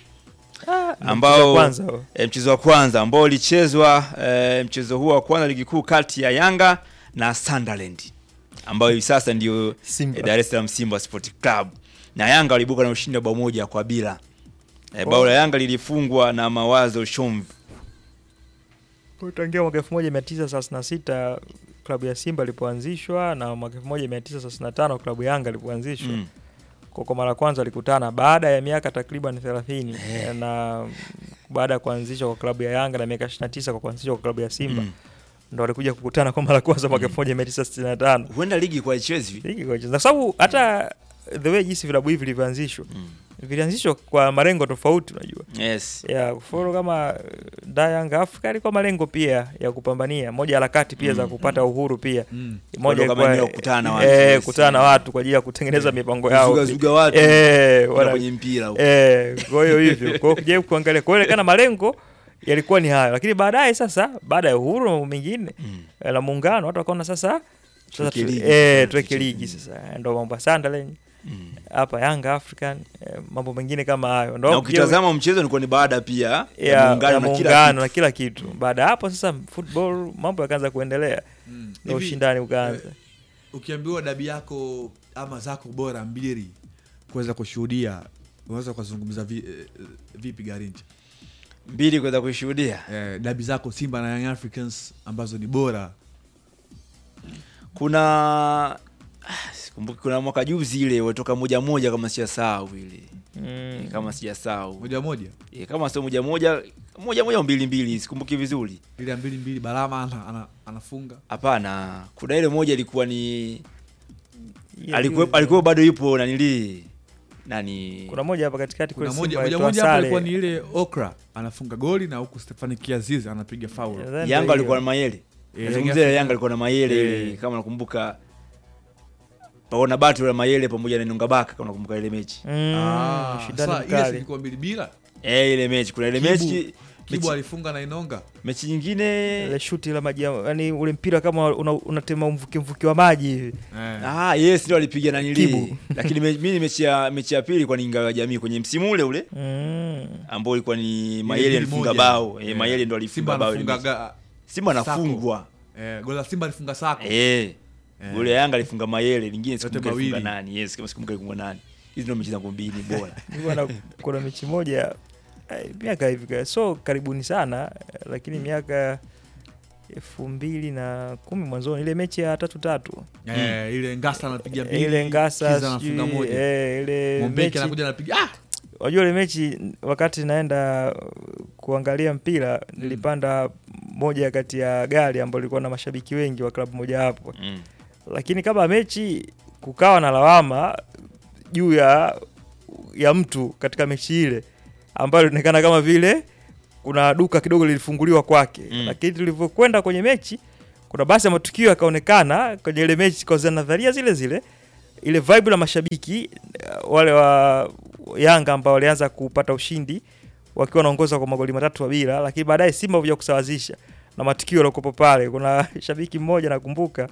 ambao Mchezo wa kwanza huo. e, mchezo wa kwanza ambao ulichezwa e, mchezo huo wa kwanza ligi kuu kati ya Yanga na Sunderland ambayo hivi sasa ndio Simba. e, Dar es Salaam Simba Sport Club na Yanga walibuka na ushindi wa bao moja kwa bila. E, bao la Yanga lilifungwa na Mawazo Shomvi. Kwa tangia mwaka 1936 klabu ya Simba ilipoanzishwa na mwaka 1935 klabu ya Yanga ilipoanzishwa Mm. kwa kwa mara ya kwanza walikutana baada ya miaka takriban 30 na baada ya kuanzishwa kwa klabu ya Yanga na miaka 29 kwa kuanzishwa kwa klabu ya Simba Mm. ndo walikuja kukutana kwa mara ya kwanza mwaka 1965 Huenda ligi kwa ichezwi. Ligi kwa kwa sababu hata the way jinsi vilabu hivi vilivyoanzishwa Mm. vilianzishwa kwa malengo tofauti unajua Yes. ya kufuru kama uh, da Young Africa ilikuwa malengo pia ya kupambania moja harakati pia za Mm. kupata uhuru pia Mm. moja Kuondoka ilikuwa maeneo kukutana na watu, eh, yes. kukutana na watu kwa ajili ya kutengeneza mipango yao Kuzuga zuga watu. eh, Kwenda wana, kwenye mpira huko. eh, kwa hiyo hivyo kwa hiyo kujaribu kuangalia kwa hiyo inaonekana malengo yalikuwa ni hayo lakini baadaye sasa baada ya uhuru na mambo mengine Mm. eh, la muungano watu wakaona sasa sasa Tuweke tu- ligi. eh, tuweke Mm. ligi sasa ndo mambo ya Sunderland Mm. hapa Young African eh, mambo mengine kama hayo ndo Na ukitazama mchezo ulikuwa ni baada pia ya ya muungano ya na kila muungano kitu. na kila kitu. Baada ya hapo sasa football mambo yakaanza kuendelea Mm. na Hivi, ushindani ukaanza. eh, ukiambiwa dabi yako ama zako bora mbili kuweza kushuhudia unaweza ukazungumza vi, eh, vipi Garincha? Mbili kuweza kuishuhudia. Eh, dabi zako Simba na Young Africans ambazo ni bora Kuna ah, sikumbuki kuna mwaka juzi ile watoka moja moja kama sijasahau ile. Mm. Kama sijasahau. moja moja E, kama sio moja moja moja moja au mbili mbili sikumbuki vizuri. ile ya mbili mbili Balama ana, ana, anafunga Hapana, kuna ile moja ilikuwa ni Yeah, alikuwa hiyo- alikuwa bado yupo nanili nani kuna moja hapa katikati kuna kule moja Simba moja alitoa moja hapo sare. ilikuwa ni ile Okra anafunga goli na huku Stefani Kiaziz anapiga faul Nadhani ndio Yanga alikuwa na hiyo. Mayele. Eh, Nazungumzia Yanga- Yanga alikuwa na Mayele ile Eh. kama nakumbuka. Paona batu la Mayele pamoja na Nungabaka kama nakumbuka ile mechi. Mm, Ah, ushindani sasa ile mkali. ilikuwa mbili bila Eh, ile mechi kuna ile Kibu- mechi Kibu mechi, alifunga na Inonga mechi nyingine Ile shuti la maji yani ule mpira kama una- unatema mvuke mvuke wa maji hivi. eh. Ah, yes ndio alipiga na nili. Kibu. Lakini me- mimi mechi ya mechi ya pili kwa ni Ngao ya Jamii kwenye msimu ule ule Mm. ambao ilikuwa ni Ile Mayele mbili alifunga moja. bao. Eh, Eh. Mayele ndo Simba alifunga bao. ile anafunga mechi. ga- Simba Sako. anafungwa. eh, goli la Simba alifunga Sako Eh. Eh. Goli ya Yanga alifunga Mayele, lingine sikumbuka mawili. alifunga nani. Yes, kama sikumbuka alifunga nani. Hizi ndio mechi zangu mbili bora. Nilikuwa na kuna mechi moja eh, miaka hivi ka- so karibuni sana eh, lakini miaka elfu mbili na kumi mwanzoni ile mechi ya tatu tatu eh, ile Ngasa anapiga mbili ile Ngasa Kiza anafunga sijui, moja eh, ile Mombeki mechi anakuja anapiga ah! Wajua ile mechi wakati naenda uh, kuangalia mpira nilipanda moja kati ya gari ambayo ilikuwa na mashabiki wengi wa klabu moja hapo, Mm. lakini kama mechi kukawa na lawama juu ya ya mtu katika mechi ile ambayo ilionekana kama vile kuna duka kidogo lilifunguliwa kwake Mm. lakini tulivyokwenda kwenye mechi kuna baadhi ya matukio yakaonekana kwenye ile mechi kwa za nadharia zile zile ile vibe la mashabiki eh, wale wa Yanga ambao walianza kupata ushindi wakiwa wanaongoza kwa magoli matatu kwa bila, lakini baadaye Simba kuja kusawazisha na matukio yaliokuwepo pale. Kuna shabiki mmoja nakumbuka,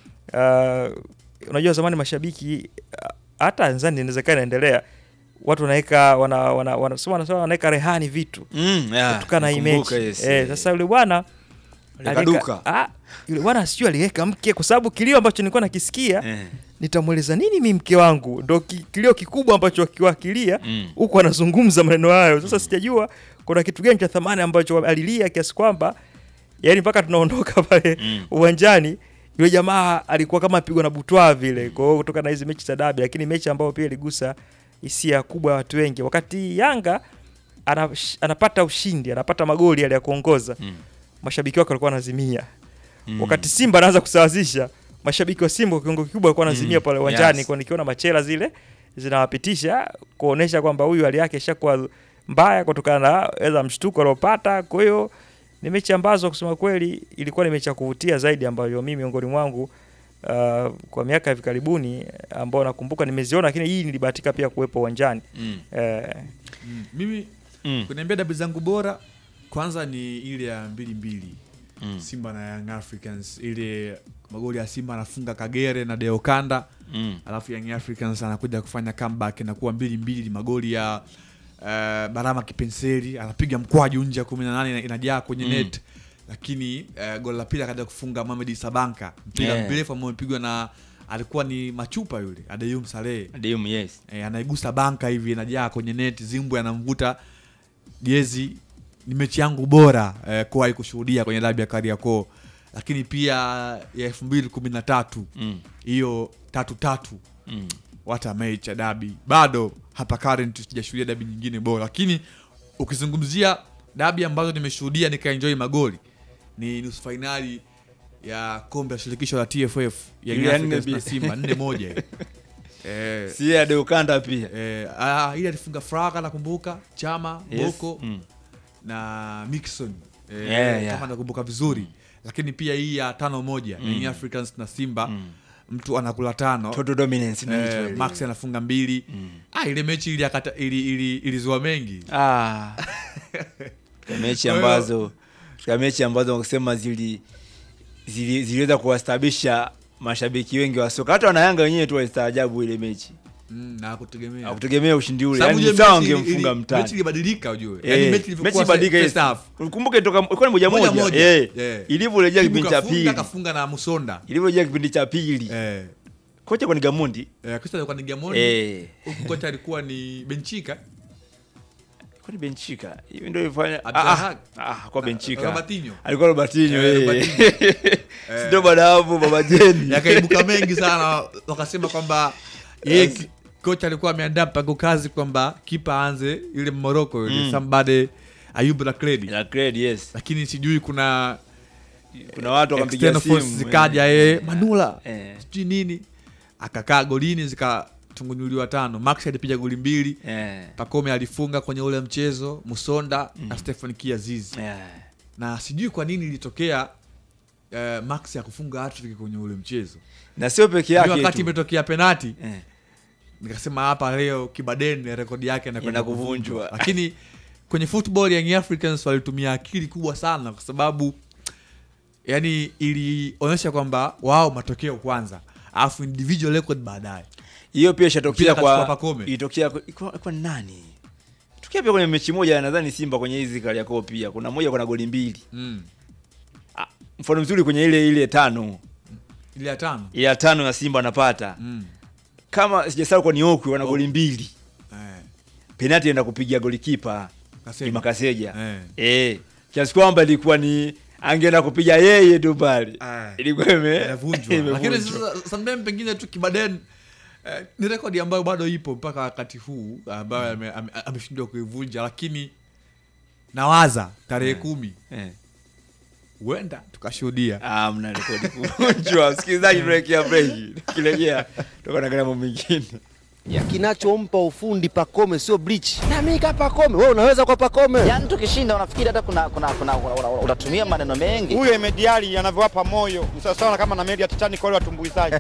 uh, unajua zamani mashabiki uh, hata nadhani inawezekana inaendelea, watu wanaweka wana, wana, wana, sema wanasema wanaweka rehani vitu Mm, yeah, kutokana na hii nakumbuka, mechi yes, eh, eh. sasa yule bwana Alikaduka. alika- ah, yule bwana sijui aliweka mke, kwa sababu kilio ambacho nilikuwa nakisikia Eh. nitamweleza nini mi mke wangu, ndo ki- kilio kikubwa ambacho akiwakilia Mm. huku anazungumza maneno hayo. Sasa sijajua kuna kitu gani cha thamani ambacho alilia kiasi kwamba yani mpaka tunaondoka pale Mm. uwanjani yule jamaa alikuwa kama apigwa na butwaa vile. Kwa hiyo kutoka na hizi mechi za dabi, lakini mechi ambayo pia iligusa hisia kubwa ya watu wengi, wakati Yanga ana, anapata ushindi, anapata magoli yale ya kuongoza, Mm. mashabiki wake walikuwa wanazimia Mm. wakati Simba anaanza kusawazisha, mashabiki wa Simba kwa kiwango kikubwa walikuwa wanazimia Mm, pale uwanjani yes. kwa nikiona machela zile zinawapitisha kuonesha kwamba huyu hali yake ishakuwa mbaya kutokana na eza mshtuko aliopata. Kwa hiyo ni mechi ambazo kusema kweli ilikuwa ni mechi ya kuvutia zaidi ambayo mimi miongoni mwangu uh, kwa miaka ya hivi karibuni ambao nakumbuka nimeziona, lakini hii nilibahatika pia kuwepo uwanjani Mm. eh, Mm. Mimi Mm. kuniambia dabi zangu bora kwanza ni ile ya mbili mbili Mm. Simba na Young Africans, ile magoli ya Simba anafunga Kagere na Deokanda Mm. alafu Young Africans anakuja kufanya comeback na kuwa mbili mbili, magoli ya uh, Barama Kipenseli anapiga mkwaju nje ya kumi na nane inajaa kwenye Mm. net, lakini uh, goli la pili akaja kufunga Mohamed Sabanka mpira Yeah. mrefu ambao umepigwa na alikuwa ni machupa yule Adeyum Saleh Adium, yes. e, anaigusa banka hivi inajaa kwenye net, Zimbwe anamvuta jezi. Ni mechi yangu bora eh, kuwahi kushuhudia kwenye dabi ya Kariakoo, lakini pia ya elfu mbili kumi na tatu Mm. hiyo tatu tatu Mm. wata mechi ya dabi bado hapa current sijashuhudia dabi nyingine bora, lakini ukizungumzia dabi ambazo nimeshuhudia nikaenjoy magoli ni nusu fainali ya kombe la shirikisho la TFF ya Ile ya nne Africans na bi- Simba nne moja ile. eh, Si ya Deukanda pia. Eh, ah, ile alifunga Fraga nakumbuka, Chama, Yes. Boko Mm. na Mixon eh, Yeah, yeah. kama nakumbuka vizuri lakini pia hii ya tano moja Mm. Young Africans na Simba Mm. mtu anakula tano Total dominance inaitwa eh, ile. Max anafunga mbili Mm. ah, ile mechi ili, akata, ili, ili, ilizua mengi Ah. Katika mechi Kwa hiyo- ambazo katika mechi ambazo kusema zili zili- ziliweza kuwastabisha mashabiki wengi wa soka hata wanayanga wenyewe tu walistaajabu ile mechi mm, na kutegemea hakutegemea ushindi ule Sababu yani ile sawa mechi ili- wangemfunga ili- mtani mechi ilibadilika ujue Eh, yani mechi mechi ilivyokuwa ibadilika, first yes. half ukumbuke toka ilikuwa ni moja moja moja moja eh yeah. ilivyorejea Kibu kipindi cha kafunga, pili kafunga na Musonda ilivyorejea kipindi cha pili eh, kocha kwa ni Gamondi eh, Crystal alikuwa ni Gamondi eh huku kocha alikuwa ni Benchika kwa ni Benchika hivi ndio ilifanya ah Abdelhak. ah, ah kwa Benchika Robertinho. alikuwa Robertinho Eh, eh Robertinho. ndio baada ya hapo baba Jeni yakaibuka mengi sana wakasema kwamba yeye ki- kocha alikuwa ameandaa mpango kazi kwamba kipa aanze ile Morocco yule Mm. somebody Ayub Lakredi la cred yes lakini sijui kuna kuna watu wakampigia external simu force zikaja yeye Manula eh sijui nini akakaa golini zikatungunyuliwa tano Max alipiga goli mbili eh Pacome alifunga kwenye ule mchezo Musonda na Stefan Kiaziz eh na sijui kwa nini ilitokea eh, Max ya kufunga hattrick kwenye ule mchezo na sio peke Ndio yake wakati tu imetokea penati eh nikasema hapa leo Kibaden rekodi yake inakwenda Ina kuvunjwa. kuvunjwa, lakini kwenye football Young Africans walitumia akili kubwa sana, kwa sababu yani ilionyesha kwamba wao matokeo kwanza, alafu individual record baadaye. hiyo pia ishatokea Mpira akachukua kwa Pacome. ilitokea kwa, kwa, kwa nani tokea pia kwenye mechi moja nadhani Simba kwenye hizi Kariakoo pia kuna moja kuna goli mbili Mm. ah, mfano mzuri kwenye ile ile tano Ile ya tano ile ya tano ya Simba anapata mm. kama sijasahau kwa ni Okwi wana goli mbili eh. penalti enda kupiga golikipa Kaseja. Imakaseja Eh. eh kiasi kwamba ilikuwa ni angeenda kupiga yeye tu pale Eh. ilikuwa ime Inavunjwa. lakini imevunjwa. sasa sometimes pengine tu Kibaden eh, ni rekodi ambayo bado ipo mpaka wakati huu ambayo ame- ame- ameshindwa kuivunja, lakini nawaza tarehe kumi eh. huenda tukashuhudia Ah, mna rekodi kuvunjwa. Msikilizaji, tunawekea break. Tukirejea tutakuwa na mambo mengine. ya kinachompa ufundi Pakome sio bleach. Na mimi kama Pakome, wewe unaweza kwa Pakome. Yaani tukishinda unafikiri hata kuna, kuna, kuna, kuna, kuna unatumia maneno mengi. huyo Emediali anavyowapa moyo ni sawasawa kama na meli ya Titanic wale watumbuizaji.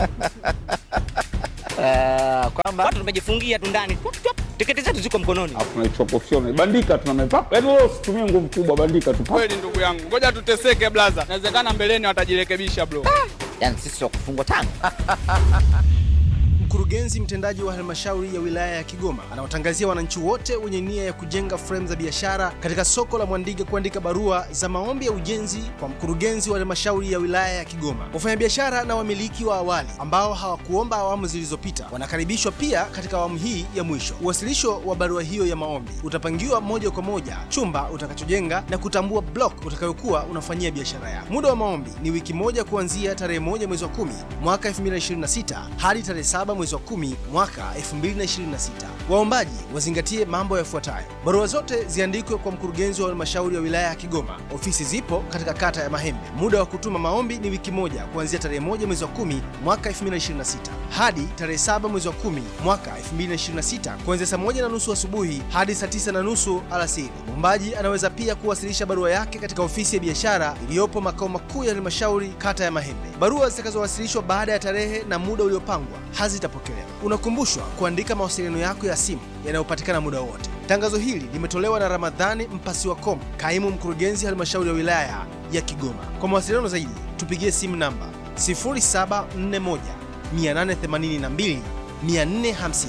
Eh, kwamba watu tumejifungia tu ndani Tup, tup, tiketi zetu ziko mkononi tunaichukua professional bandika tunamepapa yani wewe usitumie nguvu kubwa bandika tu kweli ndugu yangu ngoja tuteseke blaza inawezekana mbeleni watajirekebisha bro yani sisi wa kufungwa tano. Mkurugenzi mtendaji wa halmashauri ya wilaya ya Kigoma anawatangazia wananchi wote wenye nia ya kujenga fremu za biashara katika soko la Mwandige kuandika barua za maombi ya ujenzi kwa mkurugenzi wa halmashauri ya wilaya ya Kigoma. Wafanyabiashara na wamiliki wa awali ambao hawakuomba awamu zilizopita wanakaribishwa pia katika awamu hii ya mwisho. Uwasilisho wa barua hiyo ya maombi utapangiwa moja kwa moja chumba utakachojenga na kutambua block utakayokuwa unafanyia biashara yako. Muda wa maombi ni wiki moja kuanzia tarehe moja mwezi wa kumi mwaka 2026 hadi tarehe saba mwezi wa kumi mwaka 2026. Waombaji wazingatie mambo yafuatayo: barua zote ziandikwe kwa mkurugenzi wa halmashauri ya wilaya ya Kigoma. Ofisi zipo katika kata ya Mahembe. Muda wa kutuma maombi ni wiki moja kuanzia tarehe moja mwezi wa kumi mwaka 2026 hadi tarehe saba mwezi wa kumi mwaka 2026 kuanzia saa moja na nusu asubuhi hadi saa tisa na nusu alasiri. Mwombaji anaweza pia kuwasilisha barua yake katika ofisi ya biashara iliyopo makao makuu ya halmashauri kata ya Mahembe. Barua zitakazowasilishwa baada ya tarehe na muda uliopangwa hazitapokelewa. Unakumbushwa kuandika mawasiliano yako ya simu yanayopatikana muda wote. Tangazo hili limetolewa na Ramadhani Mpasiwa Kom, kaimu mkurugenzi halmashauri ya wilaya ya Kigoma. Kwa mawasiliano zaidi, tupigie simu namba 0741 882 450,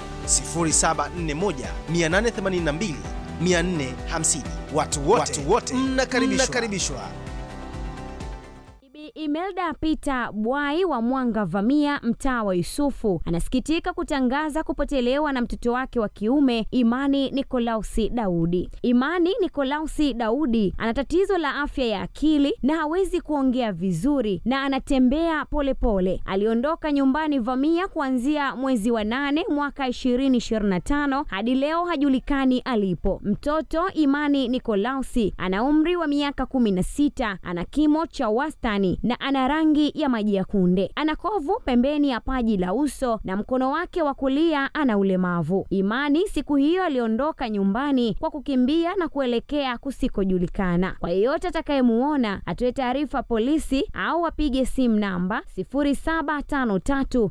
0741 882 450. Watu wote, watu wote mnakaribishwa. mnakaribishwa. Bi Imelda Peter Bwai wa Mwanga Vamia, mtaa wa Yusufu, anasikitika kutangaza kupotelewa na mtoto wake wa kiume Imani Nikolausi Daudi. Imani Nikolausi Daudi ana tatizo la afya ya akili na hawezi kuongea vizuri na anatembea polepole. Aliondoka nyumbani Vamia kuanzia mwezi wa nane mwaka 2025 hadi leo hajulikani alipo. Mtoto Imani Nikolausi ana umri wa miaka 16, ana kimo cha wastani na ana rangi ya maji ya kunde. Ana kovu pembeni ya paji la uso na mkono wake wa kulia ana ulemavu. Imani siku hiyo aliondoka nyumbani kwa kukimbia na kuelekea kusikojulikana. Kwa yeyote atakayemuona atoe taarifa polisi au apige simu namba 0753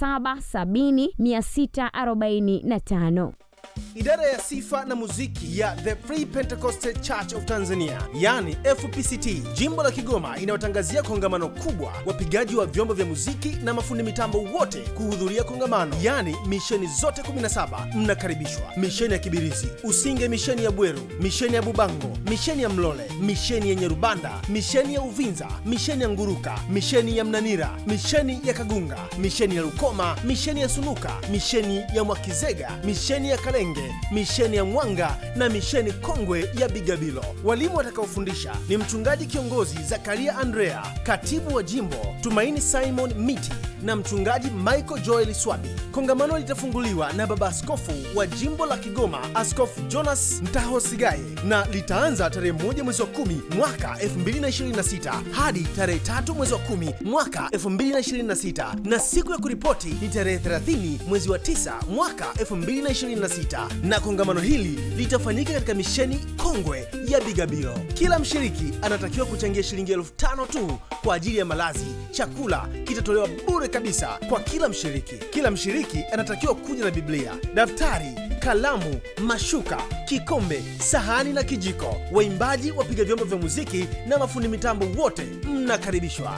770 645. Idara ya sifa na muziki ya The Free Pentecostal Church of Tanzania, yani FPCT, jimbo la Kigoma, inayotangazia kongamano kubwa, wapigaji wa vyombo vya muziki na mafundi mitambo wote kuhudhuria kongamano, yani misheni zote 17 mnakaribishwa: misheni ya Kibirizi, Usinge, misheni ya Bweru, misheni ya Bubango, misheni ya Mlole, misheni ya Nyerubanda, misheni ya Uvinza, misheni ya Nguruka, misheni ya Mnanira, misheni ya Kagunga, misheni ya Lukoma, misheni ya Sunuka, misheni ya Mwakizega, misheni ya Kalenge, misheni ya Mwanga na misheni kongwe ya Bigabilo. Walimu watakaofundisha ni mchungaji kiongozi Zakaria Andrea, katibu wa jimbo Tumaini Simon Miti na mchungaji Michael Joel Swabi. Kongamano litafunguliwa na baba askofu wa jimbo la Kigoma, Askofu Jonas Mtaho Sigaye, na litaanza tarehe moja mwezi wa kumi mwaka 2026 hadi tarehe tatu mwezi wa kumi mwaka 2026 na siku ya kuripoti ni tarehe 30 mwezi wa 9 mwaka 2026 na kongamano hili litafanyika katika misheni kongwe ya Bigabilo. Kila mshiriki anatakiwa kuchangia shilingi elfu tano tu kwa ajili ya malazi. Chakula kitatolewa bure kabisa kwa kila mshiriki. Kila mshiriki anatakiwa kuja na Biblia, daftari, kalamu, mashuka, kikombe, sahani na kijiko. Waimbaji, wapiga vyombo vya muziki na mafundi mitambo wote mnakaribishwa.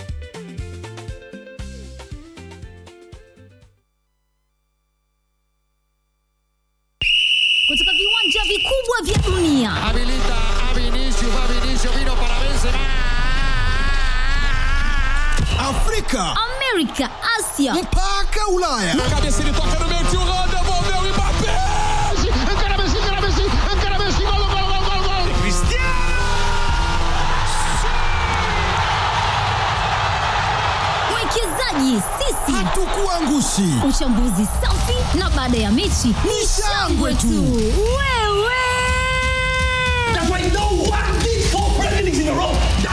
kutoka viwanja vikubwa vya dunia Afrika, Amerika, Asia mpaka Ulaya. mwekezaji sisi Hatukuangushi. uchambuzi safi na baada ya mechi ni shangwe tu wewe in a row.